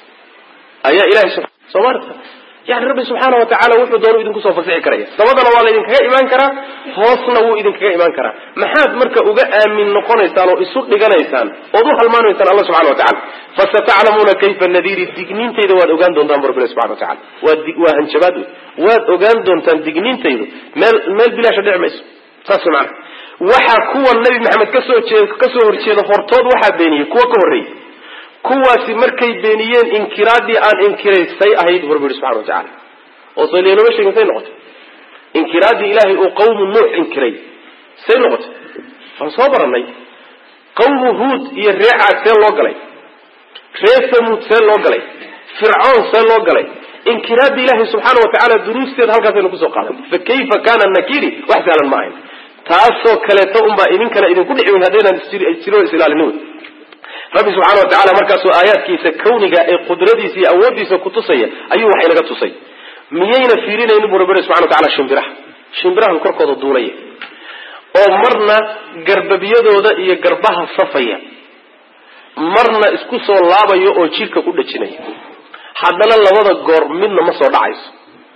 ayaa ilahay soo maarta yani rabbi subxaana wa tacaala wuxuu doonu idinkusoo fasixi karaya sabadana waa laydinkaga imaan karaa hoosna wuu idinkaga imaan karaa maxaad marka uga aamin noqonaysaan oo isu dhiganaysaan ood u halmaanaysaan alla subxana wa tacala fasataclamuuna kayfa nadiiri digniintayda waad ogaan doontaan bu rabbi subxana wa tacala waa waa hanjabaad wey waad ogaan doontaan digniintaydu meel meel bilaasha dhici mayso saas mana waxaa kuwa nabi maxamed kasoo jee kasoo horjeeda hortood waxaa beeniyey kuwa ka horreeyey kuwaasi markay beeniyeen inkiraadii aan inkiray say ahayd bu rabbi yihi subxana wa tacala oo saliyanoma sheegin say noqotay inkiraadii ilaahay uu qawmu nuux inkiray say noqotay waan soo baranay qawmu huud iyo ree caad see loo galay ree samuud see loo galay fircoon see loo galay inkiraadda ilaahay subxaana wa tacaala duruusteeda halkaasaynu kusoo qaadan fa kayfa kana nakiri wax sahlan ma ahayn taasoo kaleeto unbaa idinkana idinku dhici weyn haddaynaan jiro isilaalinin wey rabbi subxaana wa tacala markaasoo aayaadkiisa kawniga ee qudradiisa iyo awooddiisa kutusaya ayuu wax inaga tusay miyayna fiirinaynin bu rabbi subxana wa tacala shimbiraha shimbirahan korkooda duulaya oo marna garbabyadooda iyo garbaha safaya marna isku soo laabaya oo jidhka ku dhajinaya haddana labada goor midna ma soo dhacayso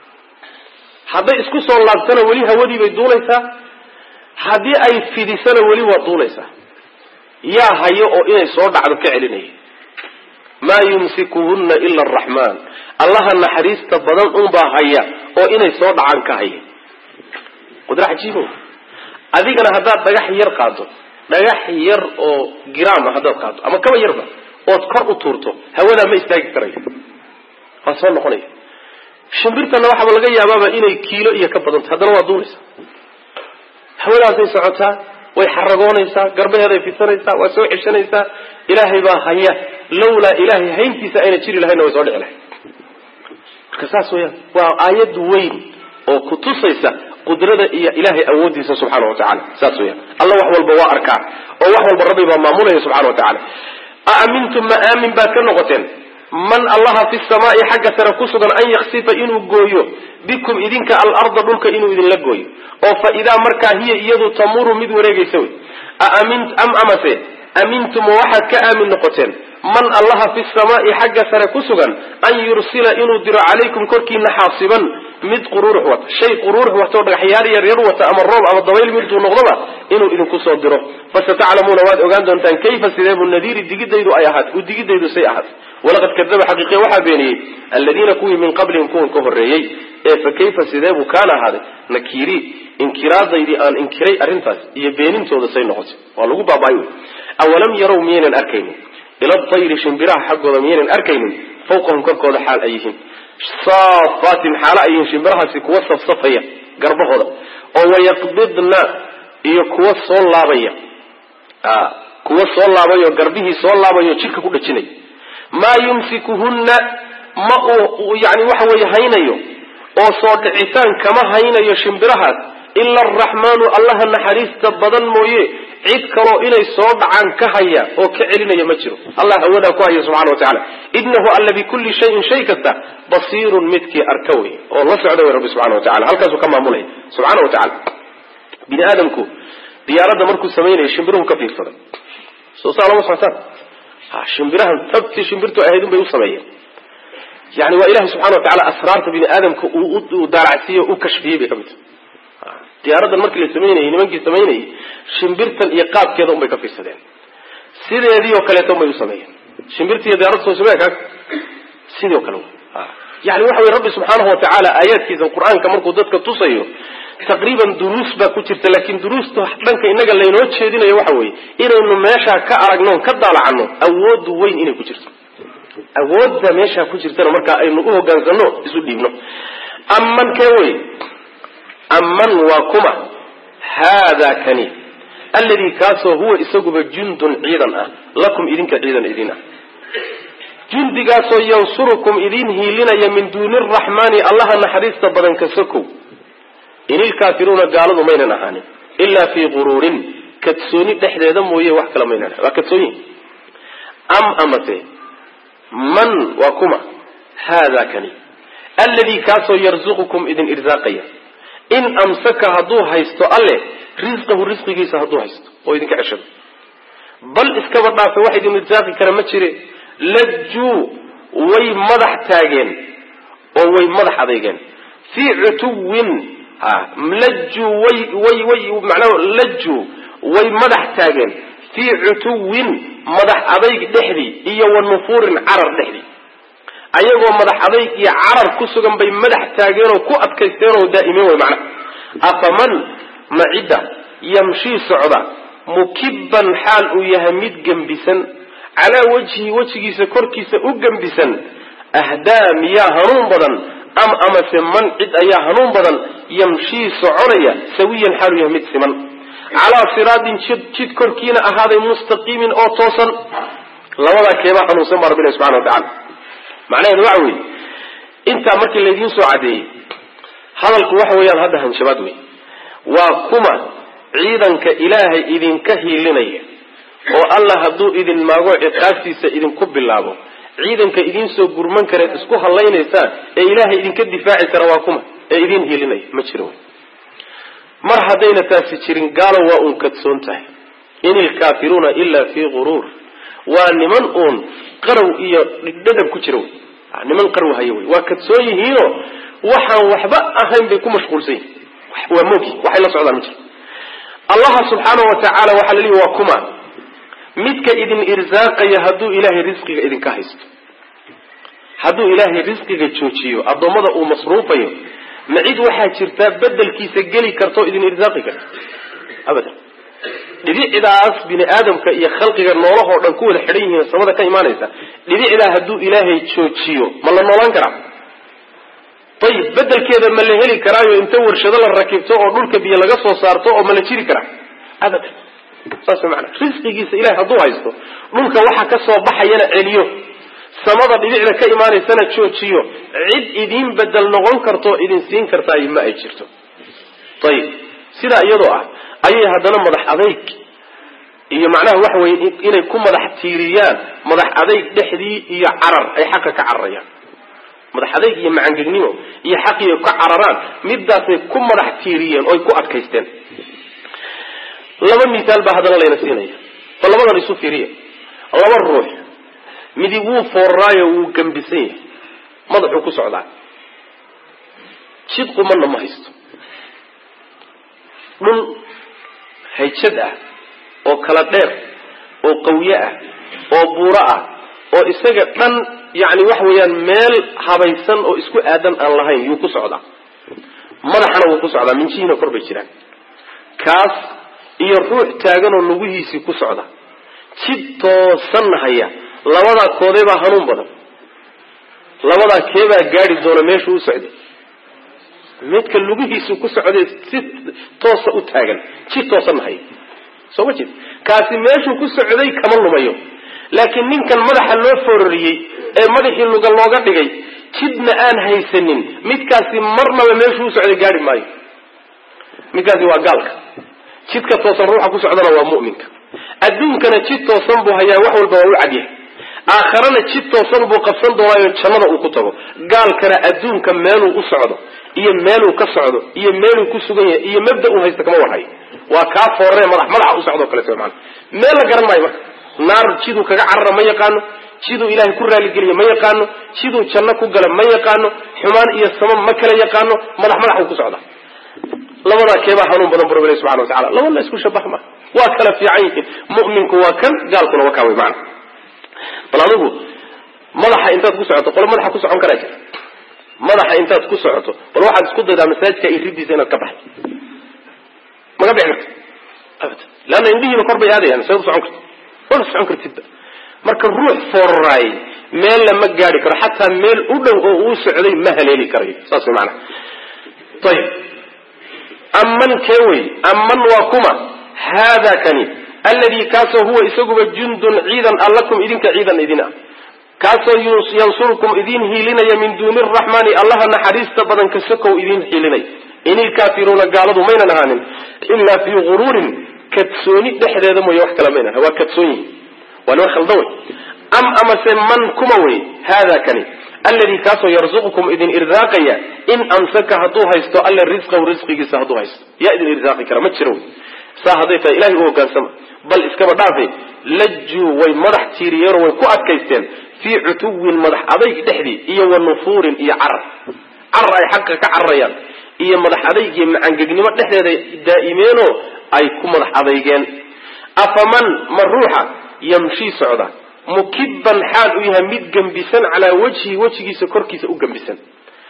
hadday isku soo laabtana weli hawadii bay duulaysaa haddii ay fidisana weli waa duulaysaa yaa hayo oo inay soo dhacdo ka celinaya maa yumsikuhunna ila araxmaan allaha naxariista badan unbaa haya oo inay soo dhacaan ka haya qudra cajiibo adigana haddaad dhagax yar qaado dhagax yar oo giraama haddaad qaado ama kaba yarba ood kor u tuurto hawadaa ma istaagi karayo waa soo noqonaya shimbirtana waxaaba laga yaabaaba inay kiilo iyo ka badanta haddana waa duulaysa hawadaasay socotaa way xaragoonaysaa garbaheeday fidsanaysaa waa soo ceshanaysaa ilaahay baa haya lawlaa ilaahay hayntiisa ayna jiri lahayna way soo dhici lahay marka saas weyaan waa aayad weyn oo kutusaysa qudrada iyo ilaahay awoodiisa subxaana wa tacala saas weyaan alla wax walba waa arkaa oo wax walba rabbi baa maamulaya subxana wa tacala a amintum ma aamin baad ka noqoteen man allaha fi samaai xagga sare ku sugan an yaksifa inuu gooyo bikum idinka alarda dhulka inuu idinla gooyo oo fa idaa markaa hiya iyadu tamuru mid wareegaysa wey am amase amintum waxaad ka aamin noqoteen man allaha fi samaai xagga sare ku sugan an yursila inuu diro calaykum korkiina xaasiban mid qururux wata shay qururux wata oo dhagaxyaar yar yar wata ama roob ama dabayl miduu noqdoba inuu idinku soo diro fasataclamuuna waad ogaan doontaan kayfa sideebu nadiiri digidaydu ay ahaat u digidaydu say ahaat walaqad kadaba xaqiiqiya waxaa beeniyey aladiina kuwii min qablihim kuwan ka horreeyey ee fa kayfa sideebuu kaana ahaaday nakiiri inkiraadaydii aan inkiray arrintaas iyo beenintooda say noqotay waa lagu baaba-ay wey awalam yarow miyaynan arkaynin ila tayri shimbiraha xaggooda miyaynan arkaynin fawqahum korkooda xaal ay yihiin saafaatin xaalo ay yihiin shimbirahaasi kuwa safsafaya garbahooda oo wayaqbidna iyo kuwa soo laabaya kuwa soo laabayo garbihii soo laabayo jidhka ku dhajinaya maa yumsikuhunna ma uu yani waxa weeye haynayo oo soo dhicitaan kama haynayo shimbirahaas ila araxmaanu allaha naxariista badan mooye cid kaloo inay soo dhacaan ka haya oo ka celinaya ma jiro allah hawadaa ku haya subxana wa tacala inahu alla bikulli shayin shay kasta basiirun midkii arka wey oo la socda wey rabbi subxana wa tacala halkaasuu ka maamulaya subxana wa tacala bini aadamku diyaaradda markuu samaynaya shimbiruhu ka fiirsaday soo saa lama socotaan ha shimbirahan tabtii shimbirtu ahayd un bay u sameeyeen yani waa ilahay subxana wa tacala asraarta bini aadamka uu daaracsiiye u kashfiyey bay ka mid tahay diyaaraddan markii la samaynayay nimankii samaynayay shimbirtan iyo qaabkeeda un bay ka fiirsadeen sideedii oo kaleeto un bay u sameeyeen shimbirti iyo diyaaradda soo samee kaas sidii o kale yani waxa wey rabbi subxaanahu watacaala aayaadkiisa qur-aanka markuu dadka tusayo taqriiban duruus baa ku jirta laakiin duruusta dhanka inaga laynoo jeedinayo waxa weeye inaynu meeshaa ka aragno ka daalacanno awoodu weyn inay ku jirto awoodda meeshaa ku jirtana markaa aynu u hogaansano isu dhiibno amman kee wey amman waa kuma haadaa kani alladii kaasoo huwa isaguba jundun ciidan ah lakum idinka ciidan idin ah jundigaasoo yansurukum idin hiilinaya min duuni araxmaani allaha naxariista badan ka sokow in ilkaafiruuna gaaladu maynan ahaanin ilaa fii quruurin kadsooni dhexdeeda mooye wax kale maynan waa kadsoonyi am amase man waa kuma haadaa kani alladii kaasoo yarzuqukum idin irsaaqaya in amsaka hadduu haysto alle risqahu risqigiisa hadduu haysto oo idinka ceshado bal iskaba dhaafe wax idin irsaaqi kara ma jire lajuu way madax taageen oo way madax adeygeen fii cutuwin lajuu way way way macnaha lajuu way madax taageen fii cutuwin madax adayg dhexdii iyo wa nufuurin carar dhexdii ayagoo madax adayg iyo carar ku sugan bay madax taageenoo ku adkaysteen oo daa'imeen way macnaha afaman ma cidda yamshii socda mukibban xaal uu yahay mid gembisan calaa wajhi wejigiisa korkiisa u gembisan ahdaa miyaa hanuun badan am amase man cid ayaa hanuun badan yamshii soconaya sawiyan xaalu yahay mid siman calaa siraatin jid jid korkiina ahaaday mustaqiimin oo toosan labadaa keebaa hanuunsan baa rabbilahi subxana wa tacala macnaheedu waxa weeye intaa markii laydiin soo caddeeyey hadalku waxa weeyaan hadda hanshabaad wey waa kuma ciidanka ilaahay idinka hiilinaya oo allah hadduu idin maago ciqaabtiisa idinku bilaabo ciidanka idiin soo gurman kareed isku hallaynaysaan ee ilaahay idinka difaaci kara waa kuma ee idin hiilinaya ma jiro mar haddayna taasi jirin gaalo waa uun kadsoon tahay in ilkaafiruuna ilaa fii quruur waa niman uun qarow iyo dhadhab ku jira wey niman qarow haya wey waa kadsoon yihiinoo waxaan waxba ahayn bay ku mashquulsan yihin waa mogi waxay la socdaan ma jiro allaha subxaana wa tacaala waxaa la leeyi waa kuma midka idin irsaaqaya hadduu ilaahay risqiga idinka haysto hadduu ilaahay risqiga joojiyo addoommada uu masruufayo ma cid waxaa jirtaa bedelkiisa geli karta oo idin irsaaqi karta abadan dhibicdaas bini aadamka iyo khalqiga noolahoo dhan ku wada xidhan yihiin samada ka imaanaysa dhibicdaa hadduu ilaahay joojiyo ma la noolaan karaa ayib bedelkeeda ma la heli karaayo inta warshado la rakibto oo dhulka biyo laga soo saarto oo ma la jiri karaa abadan saas maana risqigiisa ilahay hadduu haysto dhulka waxa ka soo baxayana celiyo samada dhibicda ka imaanaysana joojiyo cid idiin bedel noqon karto idin siin kartaa ma ay jirto ayib sidaa iyadoo ah ayay haddana madax adayg iyo macnaha waxa weye inay ku madax tiiriyaan madax adayg dhexdii iyo carar ay xaqa ka cararayaan madax adayg iyo macangegnimo iyo xaqii ay ka cararaan midaasay ku madax tiiriyeen oy ku adkaysteen laba misaal baa haddana layna siinaya bal labadan isu fiiriya laba ruux midi wuu foorraayo wuu gembisan yahay madaxuu ku socdaa jid qumanna ma haysto dhul hayjad ah oo kala dheer oo qawye ah oo buuro ah oo isaga dhan yacni waxa weeyaan meel habaysan oo isku aadan aan lahayn yuu ku socdaa madaxana wuu ku socdaa minjihiina kor bay jiraan kaas iyo ruux taaganoo lugihiisii ku socda jid toosan haya labadaa koodee baa hanuun badan labadaa keebaa gaadi doona meeshuu u socday midka lugihiisu ku socday si toosa u taagan jid toosanna haya soo ma jeed kaasi meeshuu ku socday kama lumayo laakiin ninkan madaxa loo fororiyey ee madaxii luga looga dhigay jidna aan haysanin midkaasi marnaba meeshuu u socday gaari maayo midkaasi waa gaalka jidka toosan ruuxa ku socdana waa mu'minka adduunkana jid toosan buu hayaa wax walba waa u cadyahay aakharana jid toosan buu qabsan doonaayo jannada uu ku tago gaalkana adduunka meeluu u socdo iyo meeluu ka socdo iyo meeluu ku sugan yahay iyo mabda uu haysta kama warhayo waa kaa foorare madax madaxa u socdo o kaleeto maana meel la garan maayo marka naar jiduu kaga carara ma yaqaano jiduu ilaahay ku raaligeliya ma yaqaano jiduu janno ku gala ma yaqaano xumaan iyo sama ma kala yaqaano madax madax uu ku socda labadaa keebaa hanuun badan bu rabbi subxana watacala laba la isku shabaha ma waa kala fiican yihiin mu'minku waa kan gaalkuna waa kaa wey maana bal adigu madaxa intaad ku socoto qolo madaxa ku socon karaa jira madaxa intaad ku socoto bal waxaad isku daydaa masaajidka iyo riddiisa inaad ka baxdo maga bixi karta abad leanna indhihiiba kor bay aadayaan saad u socon karta wala socon kartidba marka ruux fooraray meel lama gaari karo xataa meel u dhow oo uu socday ma haleeli karayo saas way maanaa ayib aman kee wey aman waa kuma haada kani alladii kaasoo huwa isaguba jundun ciidan a lakum idinka ciidan idin ah kaasoo yansurkum idin hiilinaya min duuni araxmaani allaha naxariista badan ka sokow idin hiilinay in ilkaafiruuna gaaladu maynan ahaanin ilaa fii guruurin kadsooni dhexdeeda mooye wax kale maynan waa kadsoon yihin waa niman khaldan wey am amase man kuma wey haada kani alladii kaasoo yarzuqukum idin irsaaqaya in amsaka hadduu haysto alla risqahu risqigiisa hadduu haysto yaa idin irsaaqi kara ma jiro wey saa hadday tahay ilahay u hogaansama bal iskaba dhaafe lajuu way madax tiiriyeenoo way ku adkaysteen fii cutuwin madax adayg dhexdii iyo wa nufuurin iyo carar carar ay xaqa ka cararayaan iyo madax adayg iyo macangegnimo dhexdeeda daa'imeenoo ay ku madax adeygeen afaman ma ruuxa yamshii socda mukibban xaal u yahay mid gembisan calaa wajhi wejigiisa korkiisa u gembisan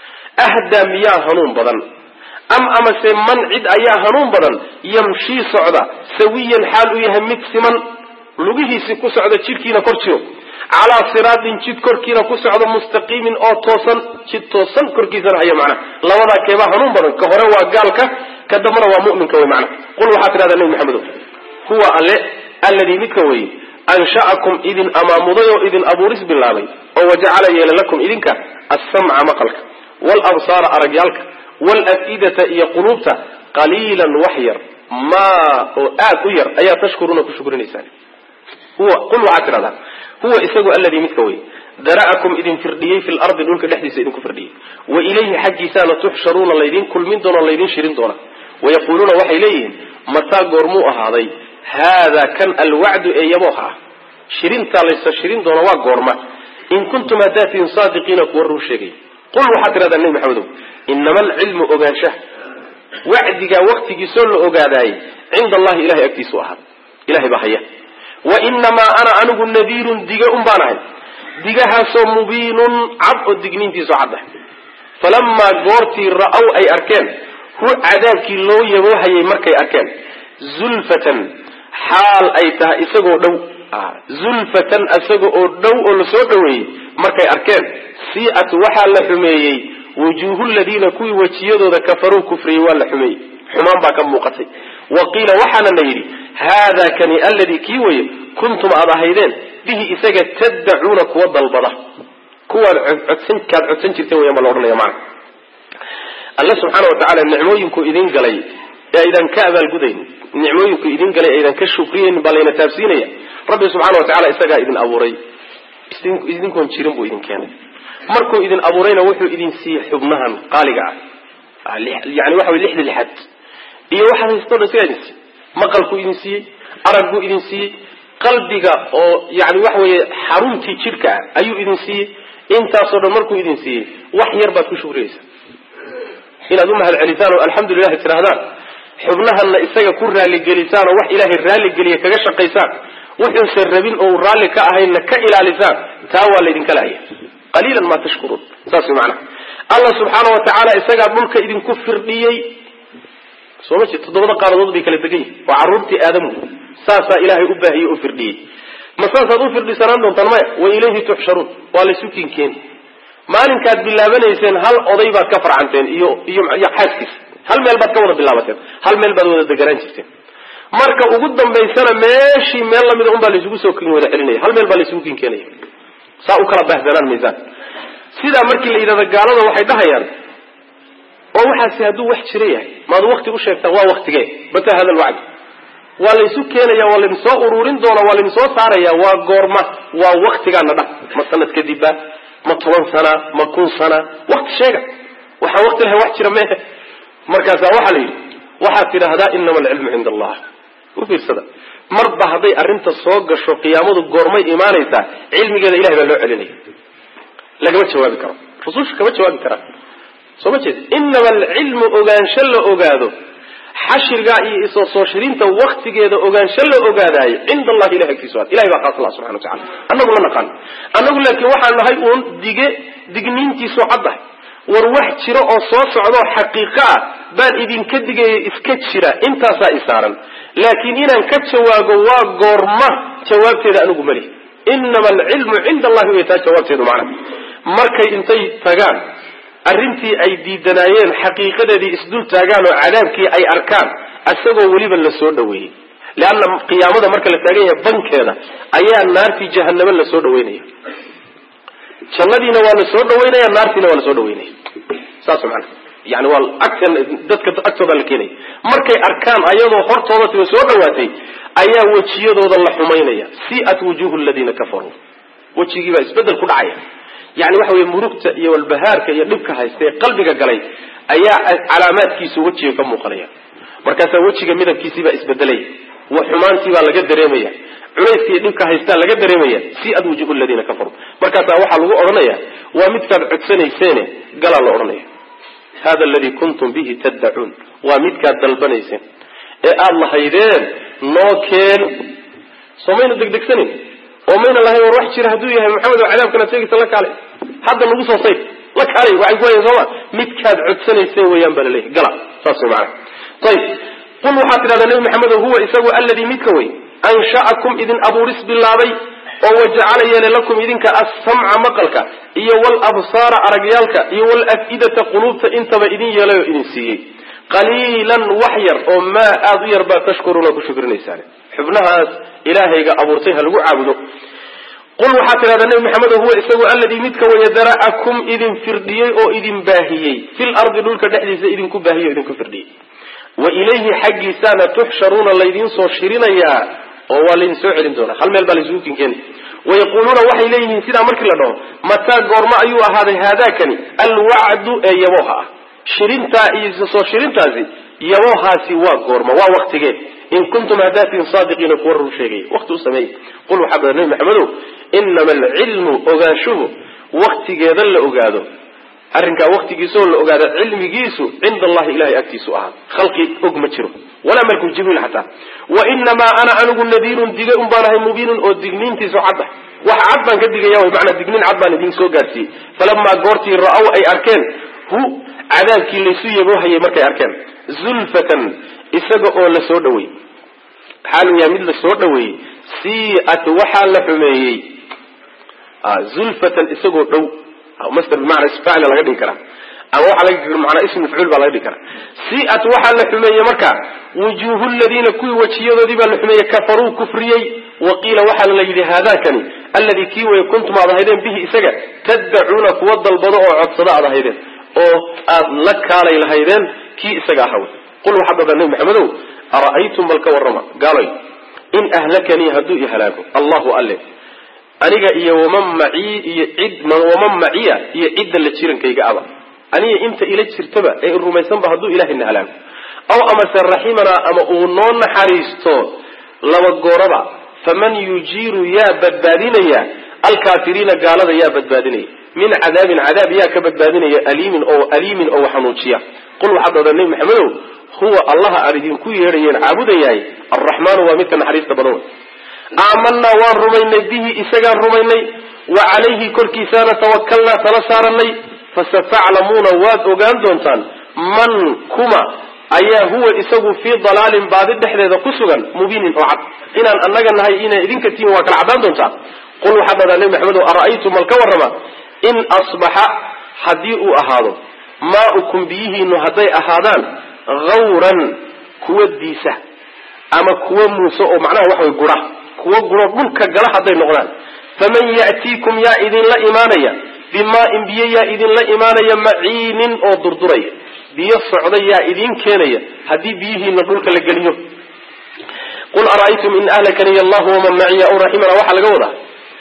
ahdaa miyaa hanuun badan am amase man cid ayaa hanuun badan yamshii socda sawiyan xaal u yahay mid siman lugihiisi ku socda jidhkiina kor jiro calaa siraatin jid korkiina ku socda mustaqiimin oo toosan jid toosan korkiisana haya macnaha labadaa keebaa hanuun badan ka hore waa gaalka ka dambana waa mu'minka wey macnaha qul waxaa tidhahdaa nebi maxamedo huwa alle alladii midka weeye ansha'akum idin amaamuday oo idin abuuris bilaabay oo wajacala yeela lakum idinka assamca maqalka waalabsaara aragyaalka waalaf'idata iyo quluubta qaliilan wax yar maa oo aad u yar ayaa tashkuruuna ku shukrinaysaan huwa qul waxaad tidhahdaa huwa isagu alladii midka wey dara'akum idin firdhiyey fi lardi dhulka dhexdiisa idinku firdhiyey wa ilayhi xaggiisaana tuxsharuuna laydin kulmin doona laydin shirin doona wayaquuluuna waxay leeyihiin mataa goormuu ahaaday haada kan alwacdu ee yabooha ah shirintaa laysa shirin doona waa goorma in kuntum haddaad tihin saadiqiina kuwa run sheegay qul waxaad tidhahdaa nebi maxamedow inama alcilmu ogaanshaha wacdigaa waktigiisoo la ogaadaayey cinda allahi ilahay agtiisu ahaada ilahay baa haya wa inamaa ana anigu nadiirun diga un baan ahay digahaasoo mubiinun cad oo digniintiisu cadda falamaa goortii ra-ow ay arkeen hu cadaabkii loo yaboohayay markay arkeen zulfatan xaal ay tahay isagoo dhow zulfatan isaga oo dhow oo lasoo dhoweeyey markay arkeen sii'at waxaa la xumeeyey wujuuhu ladiina kuwii wejiyadooda kafaruu kufriyey waa la xumeeyey xumaan baa ka muuqatay wa qiila waxaana la yidhi haada kani alladii kii weye kuntum aad ahaydeen bihi isaga taddacuuna kuwa dalbada kuwaad codsan kaad codsan jirteen weyaan baa la odhanaya macana alle subxaana wa tacaala nicmooyinku idin galay ee aydan ka abaalgudayn nicmooyinku idin galay aydan ka shukriyeyn baa layna taabsiinaya rabbi subxaana wa tacala isagaa idin abuuray idinkoon jirin buu idin keenay markuu idin abuurayna wuxuu idin siiyey xubnahan qaaliga ah yani waxa way lixda lixaad iyo waxaad haystoo dhan isagaa idin siiyey maqalkuu idin siiyey aragguu idin siiyey qalbiga oo yani waxa weeye xaruntii jidhka ah ayuu idin siiyey intaasoo dhan markuu idin siiyey wax yar baad ku shukriyaysaa inaad u mahad celisaan oo alxamdulilahi tidhahdaan xubnahanna isaga ku raaligelisaan oo wax ilaahay raaligeliya kaga shaqaysaan wuxuusan rabin oo raalli ka ahaynna ka ilaalisaan taa waa laydinka lahaya qaliilan maa tashkuruun saas way macnaha allah subxaana wa tacaala isagaa dhulka idinku firdhiyey soo ma jeed toddobada qaaradood bay kala degan yihin waa carruurtii aadamu saasaa ilaahay u baahiyey oo firdhiyey ma saasaad u firdhisanaan doontaan maya wa ilayhi tuxsharuun waa laysu kinkeeni maalinkaad bilaabanayseen hal oday baad ka farcanteen iyo iyo iyo xaaskiisa hal meel baad ka wada bilaabateen hal meel baad wada deganaan jirteen marka ugu dambaysana meeshii meel lamida un baa laysugu soo kin wada celinaya hal meel baa laysugu kin keenaya saa u kala baahdanaan maysaan sidaa markii la yidhahdo gaalada waxay dhahayaan oo waxaasi hadduu wax jira yahay maad wakti u sheegtaan waa waktigee mata hada lwacd waa laysu keenaya waa laydin soo ururin doona waa laydin soo saaraya waa goorma waa waktigaana dha ma sanad kadibba ma toban sana ma kun sana wakti sheega waxaan wakti lahay wax jira mehe markaasaa waxaa la yidhi waxaad tidhaahdaa inama alcilmu cinda allah u fiirsada marba hadday arrinta soo gasho qiyaamadu goormay imaanaysaa cilmigeeda ilahay baa loo celinaya lagama jawaabi karo rususha kama jawaabi karaan soo ma jeed inama alcilmu ogaansho la ogaado xashrigaa iyo isoo soo shirinta waktigeeda ogaansho la ogaadaayo cinda allahi ilahi agtiisa ilahay baa khaas la subxana wa tacala annagu la naqaan annagu laakiin waxaan nahay uun dige digniintiisoo caddahay war wax jiro oo soo socdaoo xaqiiqo ah baan idinka digaya iska jira intaasaa isaaran laakiin inaan ka jawaabo waa goorma jawaabteeda anigu mali inama alcilmu cinda allahi way taa jawaabteedu macna markay intay tagaan arrintii ay diidanaayeen xaqiiqadeedii isdul taagaan oo cadaabkii ay arkaan isagoo weliba la soo dhaweeyey leanna qiyaamada marka la taagan yahay bankeeda ayaa naartii jahanamo la soo dhaweynaya jannadiina waa la soo dhaweynaya naartiina waa la soo dhaweynaya saas mana yani waa agtan dadka agtooda la keenaya markay arkaan ayadoo hortooda tiba soo dhawaatay ayaa wejiyadooda la xumaynaya siat wujuhu ladiina kafaruu wejigii baa isbedel ku dhacaya yani waxa weye murugta iyo walbahaarka iyo dhibka haysta ee qalbiga galay ayaa calaamaadkiisu wejiga ka muuqanaya markaasaa wejiga midabkiisiibaa isbedelaya xumaantiibaa laga dareemaya culayska iyo dhibka haystaa laga dareemaya siad wujuhu ladiina kafaruu markaasaa waxaa lagu odhanaya waa midkaad codsanayseene galaa la odhanaya hada aladii kuntum bihi taddacuun waa midkaad dalbanayseen ee aada lahaydeen noo keen soo mayna degdegsanin oo mayna lahayn war wax jira hadduu yahay maxamed oo cadaabkanaad sheegaysa la kaalay hadda nagu soo sayf la kaalay waxay kuwayan sooma midkaad codsanayseen weeyaan baa laleeyahy gala saas way macana ayib qul waxaad tidhahdaa nebi maxamedo huwa isagu alladii midka wey ansha'akum idin abuuris bilaabay oo wajacala yeelay lakum idinka assamca maqalka iyo walabsaara aragyaalka iyo walaf'idata quluubta intaba idin yeelay oo idin siiyey qaliilan wax yar oo maa aada u yar baa tashkuruuna ku shukrinaysaan xubnahaas ilaahayga abuurtay ha lagu caabudo qul waxaad tidhahdaa nebi maxamedo huwa isagu alladii midka waya dara'akum idin firdhiyey oo idin baahiyey fil ardi dhulka dhexdiisa idinku baahiyey o idinku firdhiyey wa ilayhi xaggiisaana tuxsharuuna laydiin soo shirinayaa oo waa laydin soo celin doonaa hal meel baa laysugu kinkeeni wayaquuluuna waxay leeyihiin sidaa markii la dhaho mataa goormo ayuu ahaaday haadaakani alwacdu ee yabooha ah shirintaa iyo soo shirintaasi yaboohaasi waa goorma waa waktigee in kuntum hadaatiin saadiqiina kuwa rur sheegay wakti u sameeyey qul waxaa bada nabi maxamedow inama alcilmu ogaanshuhu waktigeeda la ogaado arrinkaa waktigiisaoo la ogaado cilmigiisu cinda allahi ilahay agtiisu ahaa khalqi og ma jiro walaa malku jibriil xataa wa inamaa ana anigu nadiirun dige un baan ahay mubiinun oo digniintiisu cad ah wax cad baan ka digaya wy maanaa digniin cad baan idin soo gaarsiiyey falamaa goortii ra-aw ay arkeen hu cadaabkii laysu yaboohayay markay arkeen zulfatan isaga oo la soo dhaweeyey xaalu yahay mid la soo dhaweeyey siat waxaa la xumeeyey zulfatan isagoo dhow masder bimacna isfacla laga dhigi karaa ama waxaa laga manaa ism mafcuul baa laga dhigi karaa siat waxaa la xumeeyey marka wujuuhu ladiina kuwii wejiyadoodii baa la xumeeyey kafaruu kufriyey wa qiila waxaana la yidhi haadakani alladii kii way kuntum aad ahaydeen bihi isaga taddacuuna kuwa dalbado oo codsado aad ahaydeen oo aad la kaalay lahaydeen kii isaga ahaw qul waxaad dhahdaa nebi maxamedow ara'aytum bal ka warrama gaaloy in ahlakanii hadduu i halaago allahu alle aniga iyo waman macii iyo cid waman maciya iyo cidda la jirankayga aba aniga inta ila jirtaba ee i rumaysanba hadduu ilahayna halaago aw amase raximanaa ama uu noo naxariisto laba gooraba faman yujiiru yaa badbaadinaya alkaafiriina gaalada yaa badbaadinaya min cadaabin cadaab yaa ka badbaadinaya aliimin oo aliimin oo xanuujiya qul waxaad dhahdaa nebi maxamedow huwa allaha aan idinku yeedhayeen caabudayahay alraxmaanu waa midka naxariista badan wey aamanaa waan rumaynay bihi isagaan rumaynay wa calayhi korkiisaana tawakalnaa tala saaranay fasataclamuuna waad ogaan doontaan man kuma ayaa huwa isagu fii dalaalin baadi dhexdeeda ku sugan mubiinin oo cad inaan annaga nahay inay idinka tihin waa kala caddaan doontaa qul waxaad dhahdaa nebi maxamedow ara'aytum mal ka warrama in asbaxa haddii uu ahaado maaukum biyihiinu hadday ahaadaan hawran kuwa diisa ama kuwo muuse oo macnaha waxa way gura kuwo guro dhulka gala hadday noqdaan faman ya'tiikum yaa idinla imaanaya bimaa-in biyo yaa idinla imaanaya maciinin oo durduraya biyo socda yaa idiin keenaya haddii biyihiina dhulka la geliyo qul ara'aytum in ahlakaniy allahu waman maciya aw raximana waxaa laga wadaa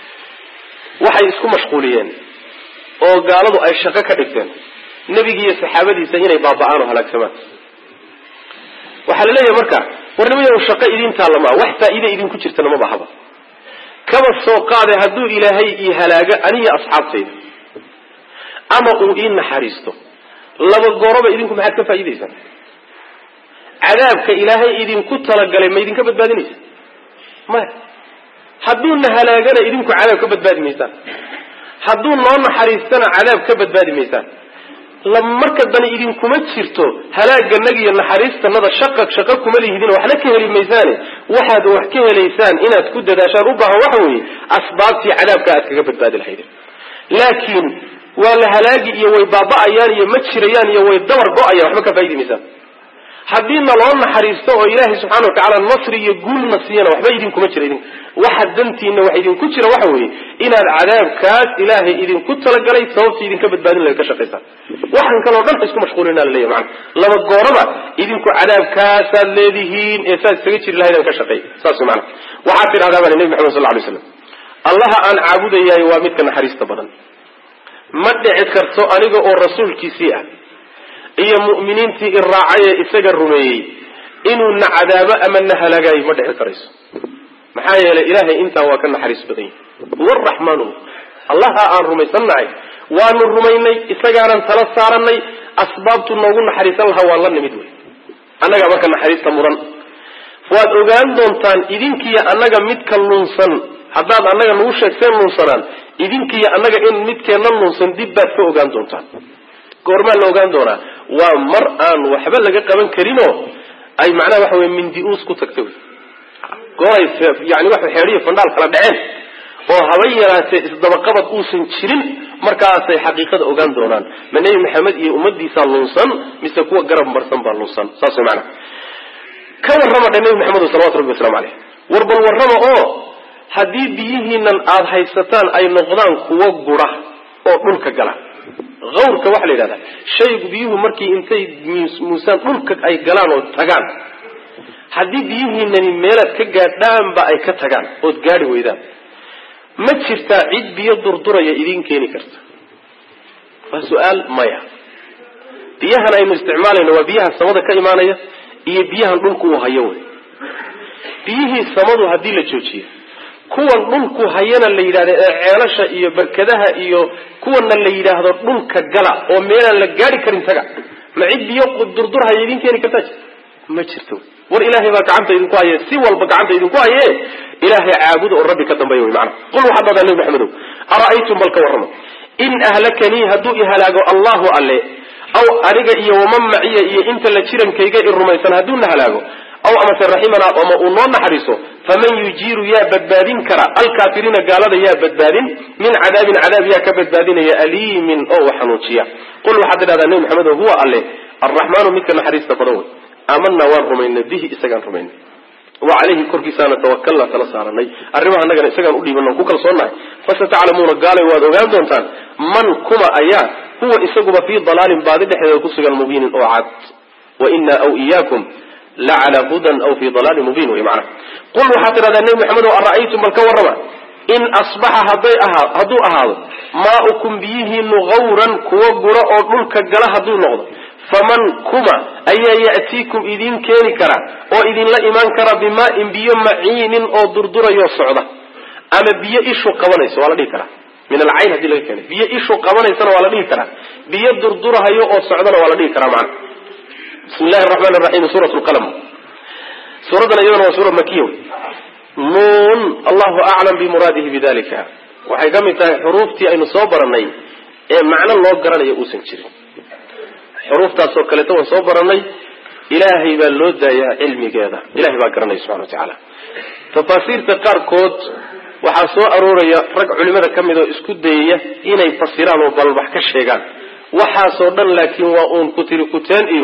waxay isku mashquuliyeen oo gaaladu ay shaqo ka dhigteen nebigiiyo saxaabadiisa inay baaba-aan oo halaagsamaan waxaa la leeyahay marka warnimayo shaqo idiin taallama wax faa'iide idinku jirtana ma bahaba kaba soo qaade hadduu ilaahay ii halaago aniyo asxaabtayda ama uu ii naxariisto laba gooroba idinku maxaad ka faa'iidaysaan cadaabka ilaahay idinku talagalay ma idinka badbaadinaysa maya hadduuna halaagana idinku cadaab ka badbaadi maysaan hadduu noo naxariistana cadaab ka badbaadi maysaan marka dani idinkuma jirto halaaganaga iyo naxariistanada shaqa shaqo kuma lihidin waxna ka heli maysaane waxaad wax ka helaysaan inaad ku dadaashaan u baahan waxa weeye asbaabtii cadaabka aad kaga badbaadi lahaydeen laakiin waa la halaagi iyo way baaba-ayaan iyo ma jirayaan iyo way dabar go-ayaan waxba ka faa'idi maysaan haddiina loo naxariisto oo ilaahay subxana watacaala nasri iyo guulna siiyana waxba idinkuma jira idin waxa dantiina wax idinku jira waxa weeye inaad cadaabkaas ilaahay idinku talagalay sababta idinka badbaadin laga ka shaqaysaan waxaan kaloo dhan isku mashquulina laleeyahy maana laba gooraba idinku cadaabkaasaad leedihiin ee saad isaga jiri lahaydaan ka shaqeey saas mana waxaad tidhahdaa baa nebi maxamed sal lla alay slam allaha aan caabudayahay waa midka naxariista badan ma dhici karto aniga oo rasuulkiisii ah iyo mu'miniintii i raacay ee isaga rumeeyey inuu na cadaabo ama na halaagayo ma dhici karayso maxaa yeelay ilaahay intaa waa ka naxariis badan yahy huwa araxmaanu allaha aan rumaysannahay waanu rumaynay isagaanan tala saaranay asbaabtu noogu naxariisan lahaa waan la nimid wey annagaa marka naxariista mudan waad ogaan doontaan idinkiiyo annaga midka lunsan haddaad annaga nagu sheegteen lunsanaan idinkiiyo annaga in midkeenna lunsan dib baad ka ogaan doontaan goormaa la ogaan doonaa waa mar aan waxba laga qaban karinoo ay macnaha waxa wey mindi-uus ku tagta wy gooray yani waxa xeedhiyo fandhaal kala dhaceen oo haba yaraatee isdabaqabad uusan jirin markaasay xaqiiqada ogaan doonaan ma nebi maxamed iyo ummadiisaa lunsan mise kuwa garab marsan baa lunsan saas way macnaha ka warrama dhe nebi maxamed salawatu rabbi waslamu caleyh war bal warrama oo haddii biyihiinan aada haysataan ay noqdaan kuwo gura oo dhulka gala awrka waxaa la yidhahdaa shaygu biyuhu markii intay muusaan dhulka ay galaan oo tagaan haddii biyihiinani meelaad ka gaadhaanba ay ka tagaan ood gaadhi weydaan ma jirtaa cid biyo durduraya idiin keeni karta waa su-aal maya biyahan aynu isticmaalayno waa biyaha samada ka imaanaya iyo biyahan dhulku uu hayo wey biyihii samadu haddii la joojiyo kuwan dhulku hayana la yidhahdo ee ceelasha iyo barkadaha iyo kuwana la yidhaahdo dhulka gala oo meelaan la gaari karin taga ma cid biyo durdurhaya idiin keeni kartaa jirta ma jirto war ilaahay baa gacanta idinku haye si walba gacanta idinku haye ilaahay caabuda oo rabbi ka dambeeya wy maana qul waxaad dhahdaa nebi maxamedow ara'aytum bal ka warrama in ahlakanii hadduu i halaago allahu alle aw aniga iyo waman maciya iyo inta la jirankayga i rumaysan hadduu na halaago aw amase raximanaa ama uu noo naxariiso faman yujiiru yaa badbaadin kara alkaafiriina gaalada yaa badbaadin min cadaabin cadaab yaa ka badbaadinaya aliimin oo u xanuujiya qul waxaad tidhahdaa nebi maxamedo huwa alle arraxmaanu midka naxariista badan wey aamanaa waan rumaynay bihi isagaan rumaynay wa calayhi korkiisaana tawakalna tala saaranay arrimaha annagana isagaan udhiiban ku kalsoonnahay fasataclamuuna gaalay waad ogaan doontaan man kuma ayaa huwa isaguba fii dalaalin baadi dhexdeeda kusugan mubiinin oo cad wa inaa aw iyaakum la calaa hudan aw fii dalaalin mubiin wey macnaha qul waxaad tidhahdaa nebi maxamedo ara'aytum bal ka warrama in asbaxa hadday ahaa hadduu ahaado maaukum biyihiinu gawran kuwo guro oo dhulka gala hadduu noqdo faman kuma ayaa ya'tiikum idiin keeni kara oo idinla imaan kara bimaa-in biyo maciinin oo durdurayoo socda ama biyo ishu qabanayso waa la dhihi karaa min alcayn hadii laga keenay biyo ishu qabanaysana waa la dhihi karaa biyo durdurahayo oo socdana waa la dhihi karaa macana bismi llahi araxmaan raxiim suurat lqalm suuraddan iyadana waa suura makiya wey nuun allahu aclam bimuraadihi bidalika waxay ka mid tahay xuruuftii aynu soo baranay ee macno loo garanayo uusan jirin xuruuftaasoo kaleeto waan soo baranay ilaahay baa loo daayaa cilmigeeda ilahay baa garanaya subxana wa tacaala tafaasiirta qaarkood waxaa soo arooraya rag culimada ka mid oo isku dayaya inay fasiraan oo balbax ka sheegaan waxaasoo dhan laakiin waa uun kutiri kuteen iyo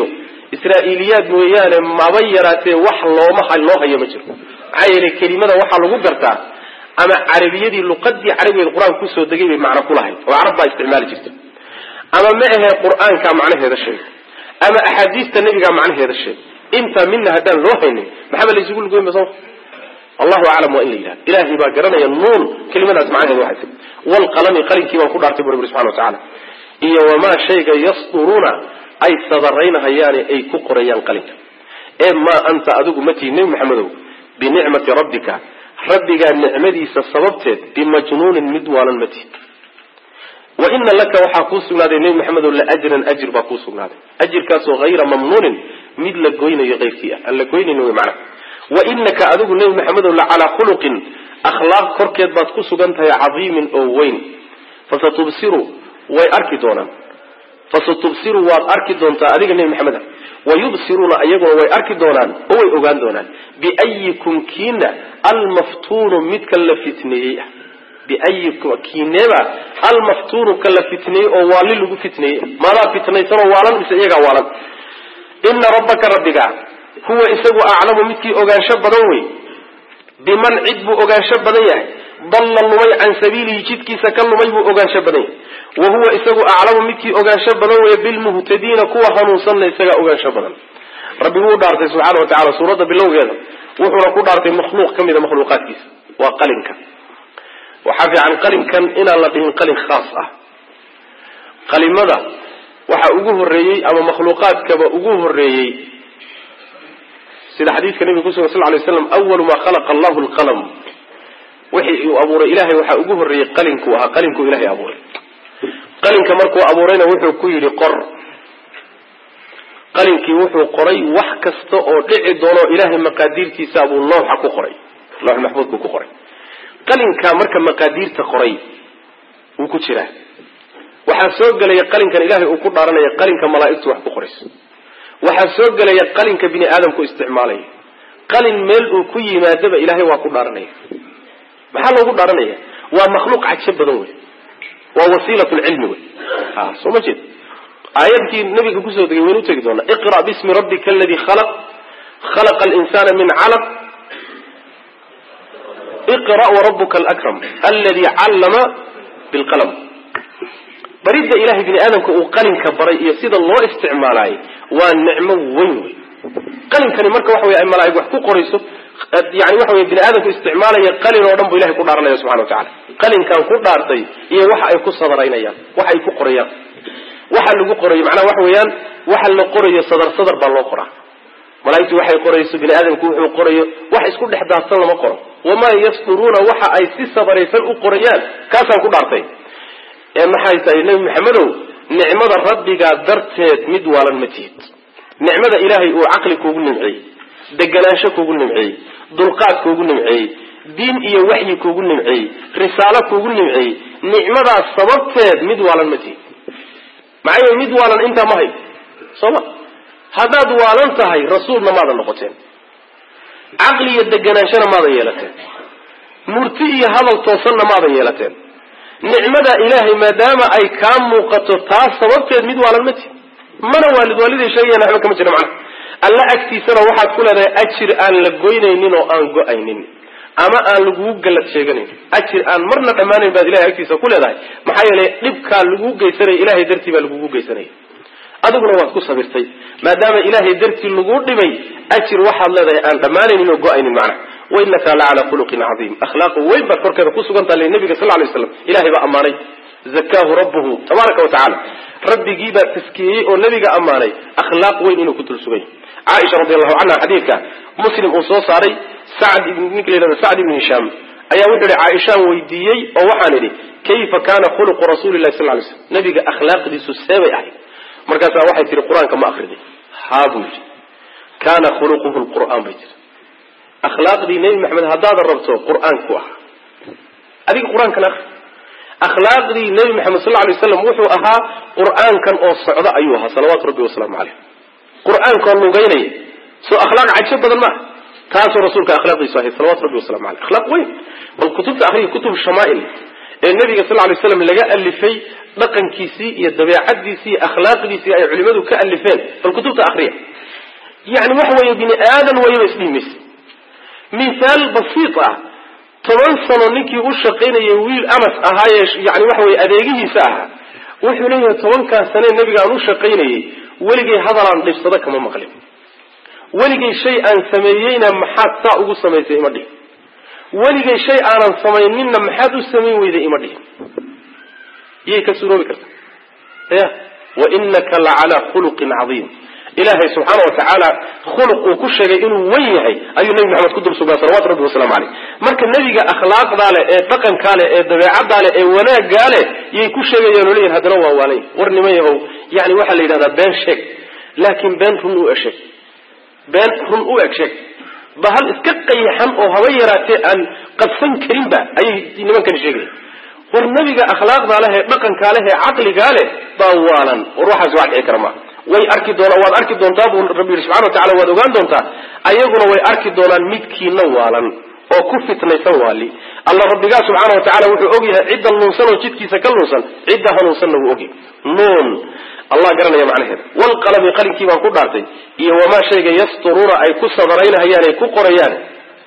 israa'iiliyaad mooyaane maba yaraatee wax looma loo hayo ma jiro maxaa yeelay kelimada waxaa lagu gartaa ama carabiyadii luqadii carabigeed qur-aanka kusoo degay bay macno kulahayd oo carab baa isticmaali jirta ama ma ahee qur-aankaa macnaheeda sheeg ama axaadiista nebigaa macnaheeda sheeg intaa midna haddaan loo haynin maxaba laysugu lugoyn ba soo allahu aclam waa in la yidhahda ilaahay baa garanaya nuun kelimadaas macnaheeda waxay tahy waalqalami qalinkii baan ku dhaartay bu rabbi subxana wa tacala iyo wamaa shayga yasduruuna ay sadaraynahayaane ay ku qorayaan qalinka ee maa anta adigu ma tihi nebi maxamedow binicmati rabbika rabbigaa nicmadiisa sababteed bimajnuunin mid waalan ma tihi wa ina laka waxaa kuu sugnaaday nebi maxamedow laajran ajir baa kuu sugnaaday ajirkaasoo hayra mamnuunin mid la goynayo keyrkii ah aan la goynayn wy macnaha wa inaka adigu nebi maxamedow la calaa khuluqin akhlaaq korkeed baad ku sugan tahay cadiimin oo weyn fasatubsiru way arki doonaan fasatubsiru waad arki doontaa adiga nebi maxamed ah wayubsiruuna iyaguna way arki doonaan oo way ogaan doonaan biayikum kiina almaftuunu midka la fitneeyey ah biayikum kiineeba almaftuunu ka la fitneeyey oo waali lagu fitneeyey maadaa fitnaysanoo waalan mise iyagaa waalan ina rabbaka rabbiga huwa isagu aclamu midkii ogaansho badan wey biman cid buu ogaansho badan yahay dalla lumay can sabiilihi jidkiisa ka lumay buu ogaansho badan yahay wa huwa isagu aclamu midkii ogaansho badan weeye bilmuhtadiina kuwa hanuunsanna isagaa ogaansho badan rabbi wuu dhaartay subxaana wa tacala suuradda bilowgeeda wuxuuna ku dhaartay makhluuq ka mida makhluuqaadkiisa waa qalinka waxaa fiican qalinkan inaan la dhihin qalin khaas ah qalimada waxaa ugu horreeyey ama makhluuqaadkaba ugu horreeyey sida xadiidka nabiga kusugan sal lay slam awalu maa khalaqa allahu lqalam wixii uu abuuray ilahay waxaa ugu horreeyey qalinkuu ahaa qalinkuu ilahay abuuray qalinka markuu abuurayna wuxuu ku yidhi qor qalinkii wuxuu qoray wax kasta oo dhici doono ilahay maqaadiirtiisa buu looxa ku qoray loox maxfuudkuu ku qoray qalinkaa marka maqaadiirta qoray wuu ku jiraa waxaa soo gelaya qalinkan ilahay uu ku dhaaranaya qalinka malaa'igtu wax ku qorayso waxaa soo gelaya qalinka bini aadamku isticmaalaya qalin meel uu ku yimaadaba ilahay waa ku dhaaranaya maxaa loogu dhaaranaya waa makhluuq cajo badan wey waa wasiilat lcilmi wey a soo ma jeed aayadkii nabiga kusoo degay waynu utegi doonaa iqra bismi rabbika aladi khalaq khalaqa alinsana min calaq iqra warabuka alakram aladi callama bilqalam baridda ilahay bini aadamka uu qalinka baray iyo sida loo isticmaalaayay waa nicmo weyn wey qalinkani marka waxa wey ay malaaig wax ku qorayso yani waxa wey bini aadamku isticmaalaya qalin oo dhan bu ilahay ku dhaaranaya subxana wa tacala qalinkan ku dhaartay iyo waxa ay ku sadaraynayaan waxa ay ku qorayaan waxa lagu qorayo macnaha waxa weeyaan waxa la qorayo sadar sadar baa loo qoraa malaaigtu waxay qorayso bini aadamku wuxuu qorayo wax isku dhex daadsan lama qoro wamaa yasduruuna waxa ay si sadaraysan u qorayaan kaasaan ku dhaartay ee maxay tahay nebi maxamedow nicmada rabbigaa darteed mid waalan ma tihid nicmada ilaahay uu caqli kuugu nimceeyey deganaansho kuugu nimceeyey dulqaad kuugu nimceeyey diin iyo waxyi kuugu nimceeyey risaalo kuugu nimceeyey nicmadaas sababteed mid waalan ma tihid maxaa yeele mid waalan intaa ma hay soo ma haddaad waalan tahay rasuulna maadan noqoteen caqli iyo deganaanshona maadan yeelateen murti iyo hadal toosanna maadan yeelateen nicmada ilaahay maadaama ay kaa muuqato taas sababteed mid waalan ma tihi mana waalid waaliday sheegayan waxba kama jira macnaha alla agtiisana waxaad ku leedahay ajir aan la goynaynin oo aan go-aynin ama aan lagugu gallad sheeganayn ajir aan marna dhammaanayn baad ilahay agtiisa ku leedahay maxaa yeelay dhibkaa lagugu geysanaya ilahay dartii baa lagugu geysanaya adiguna waad ku sabirtay maadaama ilaahay dartii laguu dhibay ajir waxaad leedahay aan dhammaanaynin oo go-aynin macnaha wainaka la calaa khuluqin cadiim akhlaaqu weyn baad korkeeda ku sugantaa le nabiga sal lay slam ilahay baa ammaanay zakaahu rabbuhu tabaaraka wa tacala rabbigii baa taskiyeyey oo nabiga ammaanay akhlaaq weyn inuu ku dul sugan yahy caaisha radi allahu canha xadiidka muslim uu soo saaray sacd ninka la yihahdo sacd ibni hishaam ayaa wuxuu ihi caaishaan weydiiyey oo waxaan idhi kayfa kana khuluqu rasuli lahi sal lay slam nabiga akhlaaqdiisu seebay ahayd markaasaa waxay tihi qur-aanka ma akriday haa buu yidhi kana khuluquhu lqur'aan bay tiri akhlaaqdii nebi maxamed haddaadan rabto qur-aanku ah adiga qur-aankan akri akhlaaqdii nebi maxamed sal lay waslam wuxuu ahaa qur-aankan oo socda ayuu ahaa salawaatu rabbi wasalaamu caleyh qur-aankaoo lugeynaya soo akhlaaq cajo badan maaha taasoo rasuulka akhlaaqdiisu ahayd salawatu rabbi wasalamu aleyh akhlaaq weyn bal kutubta akriya kutub shamaail ee nabiga sal lay slam laga alifay dhaqankiisii iyo dabeecadiisii iyo akhlaaqdiisii ay culimadu ka alifeen bal kutubta akriya yani waxa weeye bini aadan wayaba isdhihi maysa mithaal basiit ah toban sano ninkii u shaqaynayay wiil anas ahaayee yani waxa weye adeegihiisa ahaa wuxuu leeyahay tobankaas sanee nabiga aan u shaqaynayay weligay hadalaan dhibsado kama maqlin weligay shay aan sameeyeyna maxaad saa ugu samaysay ima dhihin weligay shay aanan samayninna maxaad u samayn weyday ima dhihin yay ka suroobi karta ya wa inaka la calaa khuluqin cadiim ilaahay subxaana watacaala khuluq uu ku sheegay inuu wen yahay ayuu nebi maxamed ku dul sugnaa salawatu rabbi wasalaamu caleyh marka nebiga akhlaaqdaa leh ee dhaqankaa leh ee dabeecaddaa leh ee wanaaggaa leh yay ku sheegayaan oo leeyihin haddana waa waalay war nima yahow yani waxaa la yidhahdaa been sheeg laakiin been run u esheeg been run u eg sheeg ba hal iska qayaxan oo haba yaraatee aan qabsan karinba ayay nimankani sheegaya war nebiga akhlaaqdaa leh ee dhaqankaa leh ee caqligaa leh baa waalan war waxaas wax dhici kara maaha way arki doonaa waad arki doontaa buu rabbi yihi subxana watacala waad ogaan doontaa ayaguna way arki doonaan midkiina waalan oo ku fitnaysan waali alla rabbigaa subxaana watacala wuxuu og yahay cidda nuunsan oo jidkiisa ka nuunsan cidda hanuunsanna wuu ogyahay nuun allah garanaya macnaheeda walqalami qalinkii baan ku dhaartay iyo wamaa shayga yasturuuna ay ku sadaraynhayaan ay ku qorayaan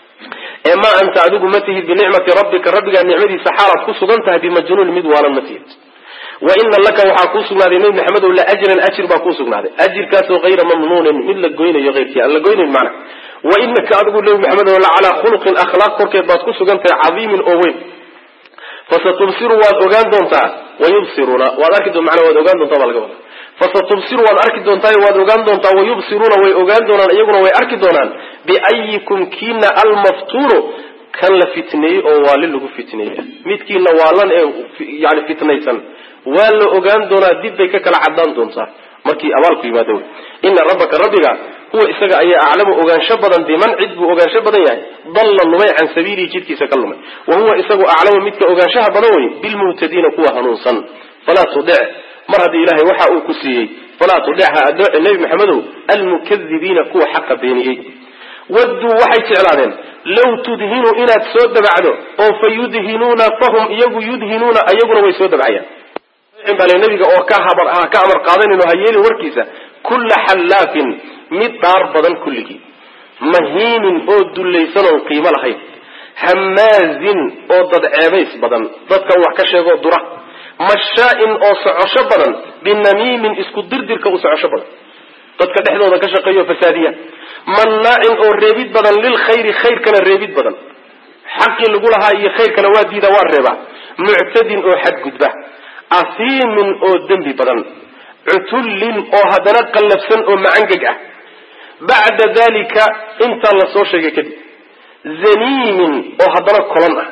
ee maa anta adigu ma tihid binicmati rabbika rabbigaa nicmadiisa xaalaad ku sugan tahay bimajnuun mid waalan ma tihid wa ina laka waxaa kuu sugnaaday nebi maxamedow la ajran ajir baa kuu sugnaaday ajirkaasoo hayra mamnuunin mid la goynayo eyrkii aan la goynayn macna wa inaka adigu nebi maxamedow la calaa khuluqin akhlaaq korkeed baad ku sugan tahay cadiimin oo weyn fasatubsiru waad ogaan doontaa wayubsiruuna waad arki mana waad ogaan doontaa baa laga wada fasatubsiru waad arki doontaa waad ogaan doontaa wayubsiruuna way ogaan doonaan iyaguna way arki doonaan biayikum kiina almaftuunu kan la fitneeyey oo waali lagu fitneeyey midkiina waalan ee yani fitnaysan waa la ogaan doonaa dib bay ka kala cadaan doontaa markii abaalku yimaado wy ina rabbaka rabbiga huwa isaga ayaa aclamu ogaansho badan biman cid buu ogaansho badan yahay dalla lumay can sabiilihi jidkiisa ka lumay wa huwa isagu aclamu midka ogaanshaha badan wey bilmuhtadiina kuwa hanuunsan falaa tudec mar haddii ilaahay waxa uu ku siiyey falaa tudec ha adooce nebi maxamedow almukadibiina kuwa xaqa beeniyey wadduu waxay jeclaadeen low tudhinu inaad soo dabacdo oo fa yudhinuuna fahum iyagu yudhinuuna iyaguna way soo dabcayaan bale nabiga oo ka habar ka amar qaadanin oo ha yeelin warkiisa kulla xallaafin mid dhaar badan kulligii mahiinin oo dullaysan oon qiimo lahayn hamaazin oo dad ceebays badan dadkan wax ka sheegoo dura mashaa-in oo socosho badan binamiimin isku dirdirka u socosho badan dadka dhexdooda ka shaqeeyo fasaadiya mannaacin oo reebid badan lilkhayri khayrkana reebid badan xaqii lagu lahaa iyo khayrkana waa diida waa reebaa muctadin oo xadgudba asiimin oo dembi badan cutullin oo haddana qallafsan oo macangeg ah bacda dalika intaa la soo sheegay kadib zaniimin oo haddana kolon ah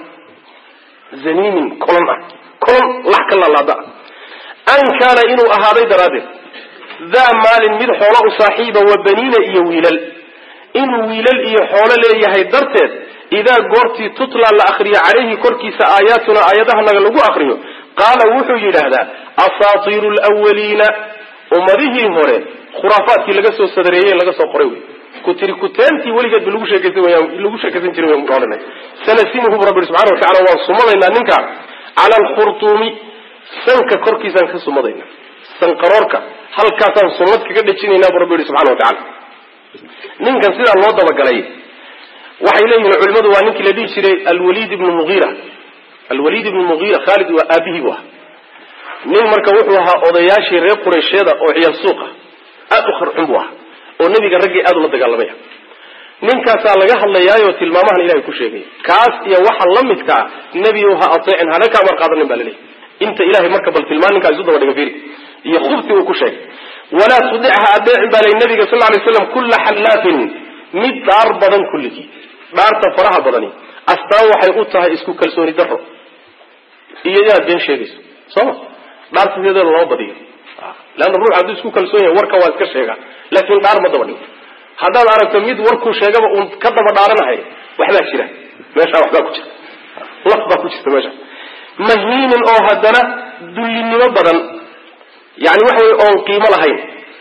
zaniimin kolon ah kolon lax ka laalaada an kaana inuu ahaaday daraaddeed daa maalin mid xoolo u saaxiiba wa baniina iyo wiilal inuu wiilal iyo xoolo leeyahay darteed idaa goortii tutla la akriyo calayhi korkiisa aayaatuna aayadahanaga lagu akriyo qaala wuxuu yidhaahdaa asaatiiru lwaliina ummadihii hore khuraafaadkii laga soo sadareeyey laga soo qoray wey kutiri kuteentii weligeedba lagu sheekaysan lagu sheekaysan jiray waynu odhanay sanasimuhu bu rabbi subxana wa tacala waan sumadaynaa ninka cala alkhurtuumi sanka korkiisaan ka sumadayna sanqaroorka halkaasaan sumad kaga dhejinaynaa bu rabbi yihi subxana wa tacala ninkan sidaa loo dabagalay waxay leeyihiin culimadu waa ninkii la dhihi jiray alwaliid ibnu mugiira alwaliid ibnu mugiira khaalid waa aabihii bu ahaa nin marka wuxuu ahaa odayaashii reer qureysheeda oo ciyaal suuqa aada u kharxun buu ahaa oo nebiga raggii aada ula dagaalamaya ninkaasaa laga hadlayaayo tilmaamahan ilahay ku sheegay kaas iyo waxa la midka ah nebi ha ateecin hana ka amar qaadanin ba laleeyahy inta ilahay marka bal tilmaan ninkaa isu daba dhiga fiiri iyo khubti uu ku sheegay walaa tudic ha adeecin baa lay nabiga sal lay slam kulla xallaafin mid dhaar badan kulligii dhaarta faraha badani astaan waxay u tahay isku kalsooni daro iyo inaad been sheegayso sooma dhaarta sideeda loo badiyo leanna ruux hadduu isku kalsoon yahay warka waa iska sheega laakiin dhaar ma daba dhigo haddaad aragto mid warkuu sheegaba uun ka daba dhaaranahay waxbaa jira meeshaa waxbaa ku jira laf baa ku jirta meesha mahiinin oo haddana dullinimo badan yani waxa weye oon qiimo lahayn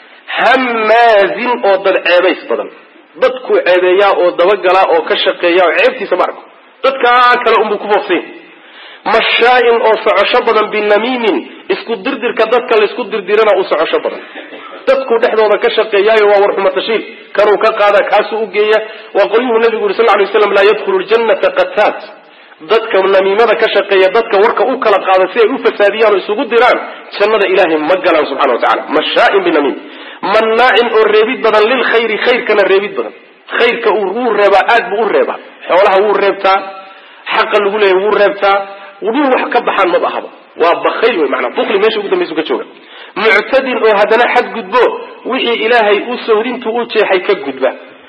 hamaazin oo dad ceebays badan dadkuu ceebeeyaa oo dabagalaa oo ka shaqeeya oo ceebtiisa ma arko dadkaa kale unbuu ku foofsanya mashaain oo socosho badan binamiimin isku dirdirka dadka laysku dirdirana u socosho badan dadku dhexdooda ka shaqeeyaayo waa warxumatashiil kanuu ka qaada kaasuu u geeya waa qolyuhu nabigu yuri sal lay slam laa yadkhulu ljannata qataat dadka namiimada ka shaqeeya dadka warka u kala qaada si ay u fasaadiyaan oo isugu diraan jannada ilaahay ma galaan subxana wa tacala mashaain binamiim mannaacin oo reebid badan lilkhayri khayrkana reebid badan khayrka wuu reebaa aad buu u reebaa xoolaha wuu reebtaa xaqa lagu leeyahy wuu reebtaa dhul wax ka baxaan maba ahaba waa bakayl wey maanaa bukli meesha ugu dambaysu ka jooga muctadin oo haddana xadgudbo wixii ilaahay u sohdintuu u jeexay ka gudba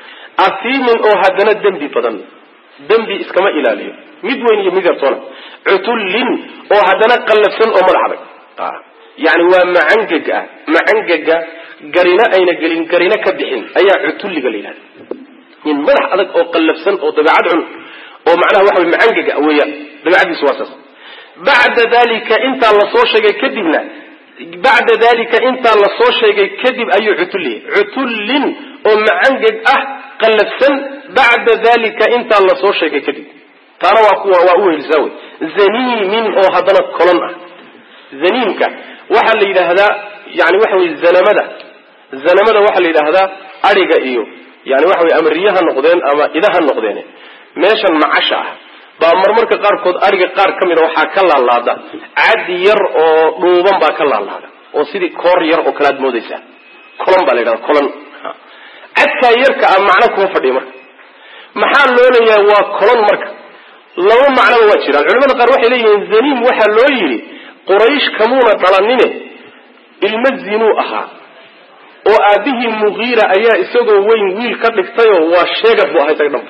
asiimin oo haddana dembi badan dembi iskama ilaaliyo mid weyn iyo mid yartoona cutullin oo haddana qallafsan oo madax adag yani waa macangeg ah macangega garina ayna gelin garina ka bixin ayaa cutulliga la yidhahda nin madax adag oo qallafsan oo dabeecad cun oo macnaha waxa wey macangega weeyaan dabeecadiisu waa saas bacda dalika intaa lasoo sheegay kadibna bacda dalika intaa lasoo sheegay kadib ayuu cutulliya cutullin oo macangeg ah qallafsan bacda dalika intaa lasoo sheegay kadib taana waa kuwa waa u helisaa wey zaniimin oo haddana kolon ah zaniimka waxaa la yidhaahdaa yani waxa wey zanamada zanamada waxaa la yidhaahdaa adhiga iyo yani waxa wey ama riya ha noqdeen ama ida ha noqdeen meeshan macasha ah baa marmarka qaarkood adhiga qaar ka mida waxaa ka laalaada cad yar oo dhuuban baa ka laalaada oo sidii koor yar oo kale aad moodaysaa colon baa la yidhahda colon cadkaa yarka ah macno kuma fadhiya marka maxaa loo leeyahay waa colon marka laba macnoba waa jiraan culimada qaar waxay leeyihiin zaniim waxaa loo yidhi quraysh kamuuna dhalanine ilmo zinuu ahaa oo aabihii mugiira ayaa isagoo weyn wiil ka dhigtayoo waa sheegad buu ahaa isaga dhanba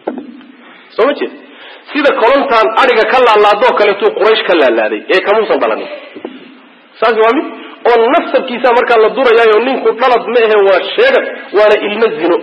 soo ma jeed sida kolontaan adhiga ka laalaadoo kaleetuu quraysh ka laalaaday ee kamuusan dhalanin saas waa mid oo nasabkiisa markaa la durayaayo ninku dhalad ma ahe waa sheegad waana ilmo zino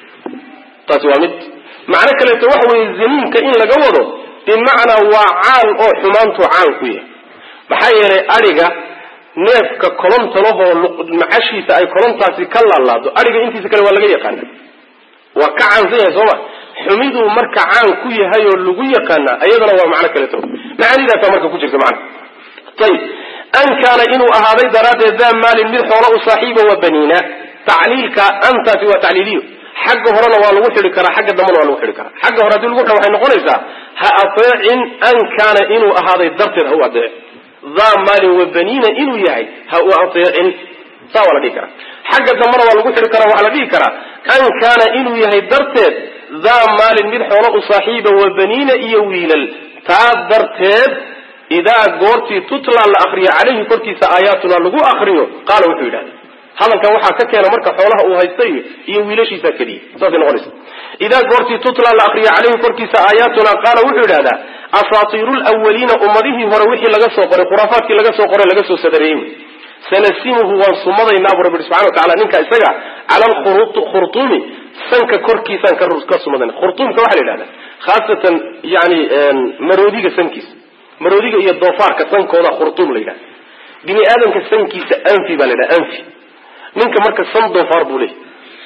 taasi waa mid macno kaleeto waxa weeye zaniinka in laga wado bimacnaa waa caan oo xumaantuu caan ku yahay maxaa yeelay adhiga neefka kolonta lahoo macashiisa ay kolontaasi ka laalaado adhiga intiisa kale waa laga yaqaana waa ka caansan yahay sooma xumiduu marka caan ku yahay oo lagu yaqaana ayadana waa macno kaleeto macaanidaasa marka ku jirta macna ayib an kaana inuu ahaaday daraaddeed daa maalin mid xoolo u saaxiiba wa baniina tacliilka antaasi waa tacliiliyo xagga horena waa lagu xidhi karaa xagga dambena waa lagu xidhi karaa xagga hore hadii lagu xidho waxay noqonaysaa ha ateecin an kaana inuu ahaaday darteed ha u adeec daa maalin wa baniina inuu yahay ha u ateecin saa waa la dhihi karaa xagga dambena waa lagu xidhi karaa waxaa la dhihi karaa an kaana inuu yahay darteed daa maalin mid xoolo u saaxiiba wa baniina iyo wiilal taa darteed idaa goortii tutla la akriyo calayhi korkiisa aayaatuna lagu akriyo qaala wuxuu yidhahda hadalkan waxaa ka keena marka xoolaha uu haystay iyo wiilashiisa keliya saasay noqonaysa idaa goortii tutla la akriyo calayhi korkiisa aayaatuna qaala wuxuu yidhahdaa asaatiiru lwaliina ummadihii hore wixii laga soo qoray khuraafaadkii laga soo qoray laga soo sadareeyey wey sanasimuhu waan sumadaynaa bu rabbi subxana wa tacala ninka isaga cala alkhurtuumi sanka korkiisaan ka sumadayna khurtuumka waxaa la yidhahdaa khaasatan yani maroodiga sankiisa maroodiga iyo doofaarka sankooda khurtuum la yidhahda bini aadamka sankiisa anfi baa la yidhaha anfi ninka marka san doofaar buu leeyahy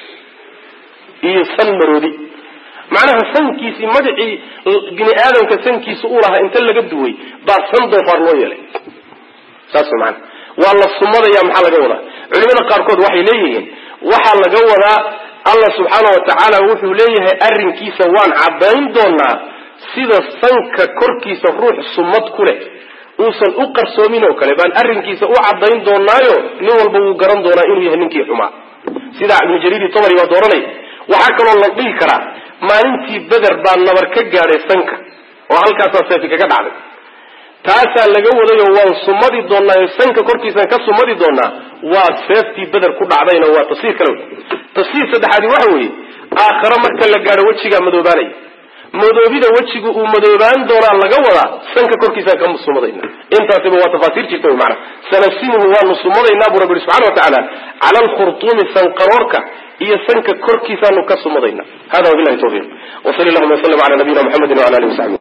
iyo san maroodi macnaha sankiisii magacii bini aadamka sankiisa u lahaa inta laga duway baa san doofaar loo yeelay saas maana waa la sumadaya maxaa laga wadaa culimada qaarkood waxay leeyihiin waxaa laga wadaa allah subxaana wa tacaala wuxuu leeyahay arrinkiisa waan caddayn doonaa sida sanka korkiisa ruux sumad ku leh uusan u qarsoomin oo kale baan arrinkiisa u caddayn doonaayo nin walba wuu garan doonaa inuu yahay ninkii xumaa sidaa ibnu jariiri tomari baa dooranaya waxaa kaloo la dhihi karaa maalintii beder baa nabar ka gaadhay sanka oo halkaasaa seefi kaga dhacday taasaa laga wadayo waan sumadi doonaayo sanka korkiisaan ka sumadi doonaa waa seeftii beder ku dhacdayna waa tafsiir kale tafsiir saddexaadi waxa weeye aakhare marka la gaadho wejigaa madoobaanaya madoobida wejigu uu madoobaan doonaa laga wadaa sanka korkiisaan ka sumadayna intaasiba waa tafaasiir jirta wy maana sanasimuhu waanu sumadaynaa buu rabbi subxana wa tacaala cala alkhurtuumi sanqaroorka iyo sanka korkiisaanu ka sumadayna hada wabilahi tawfiiq wsali allahuma waslm ala nabiyina mxamedi wala alihi wasaxbi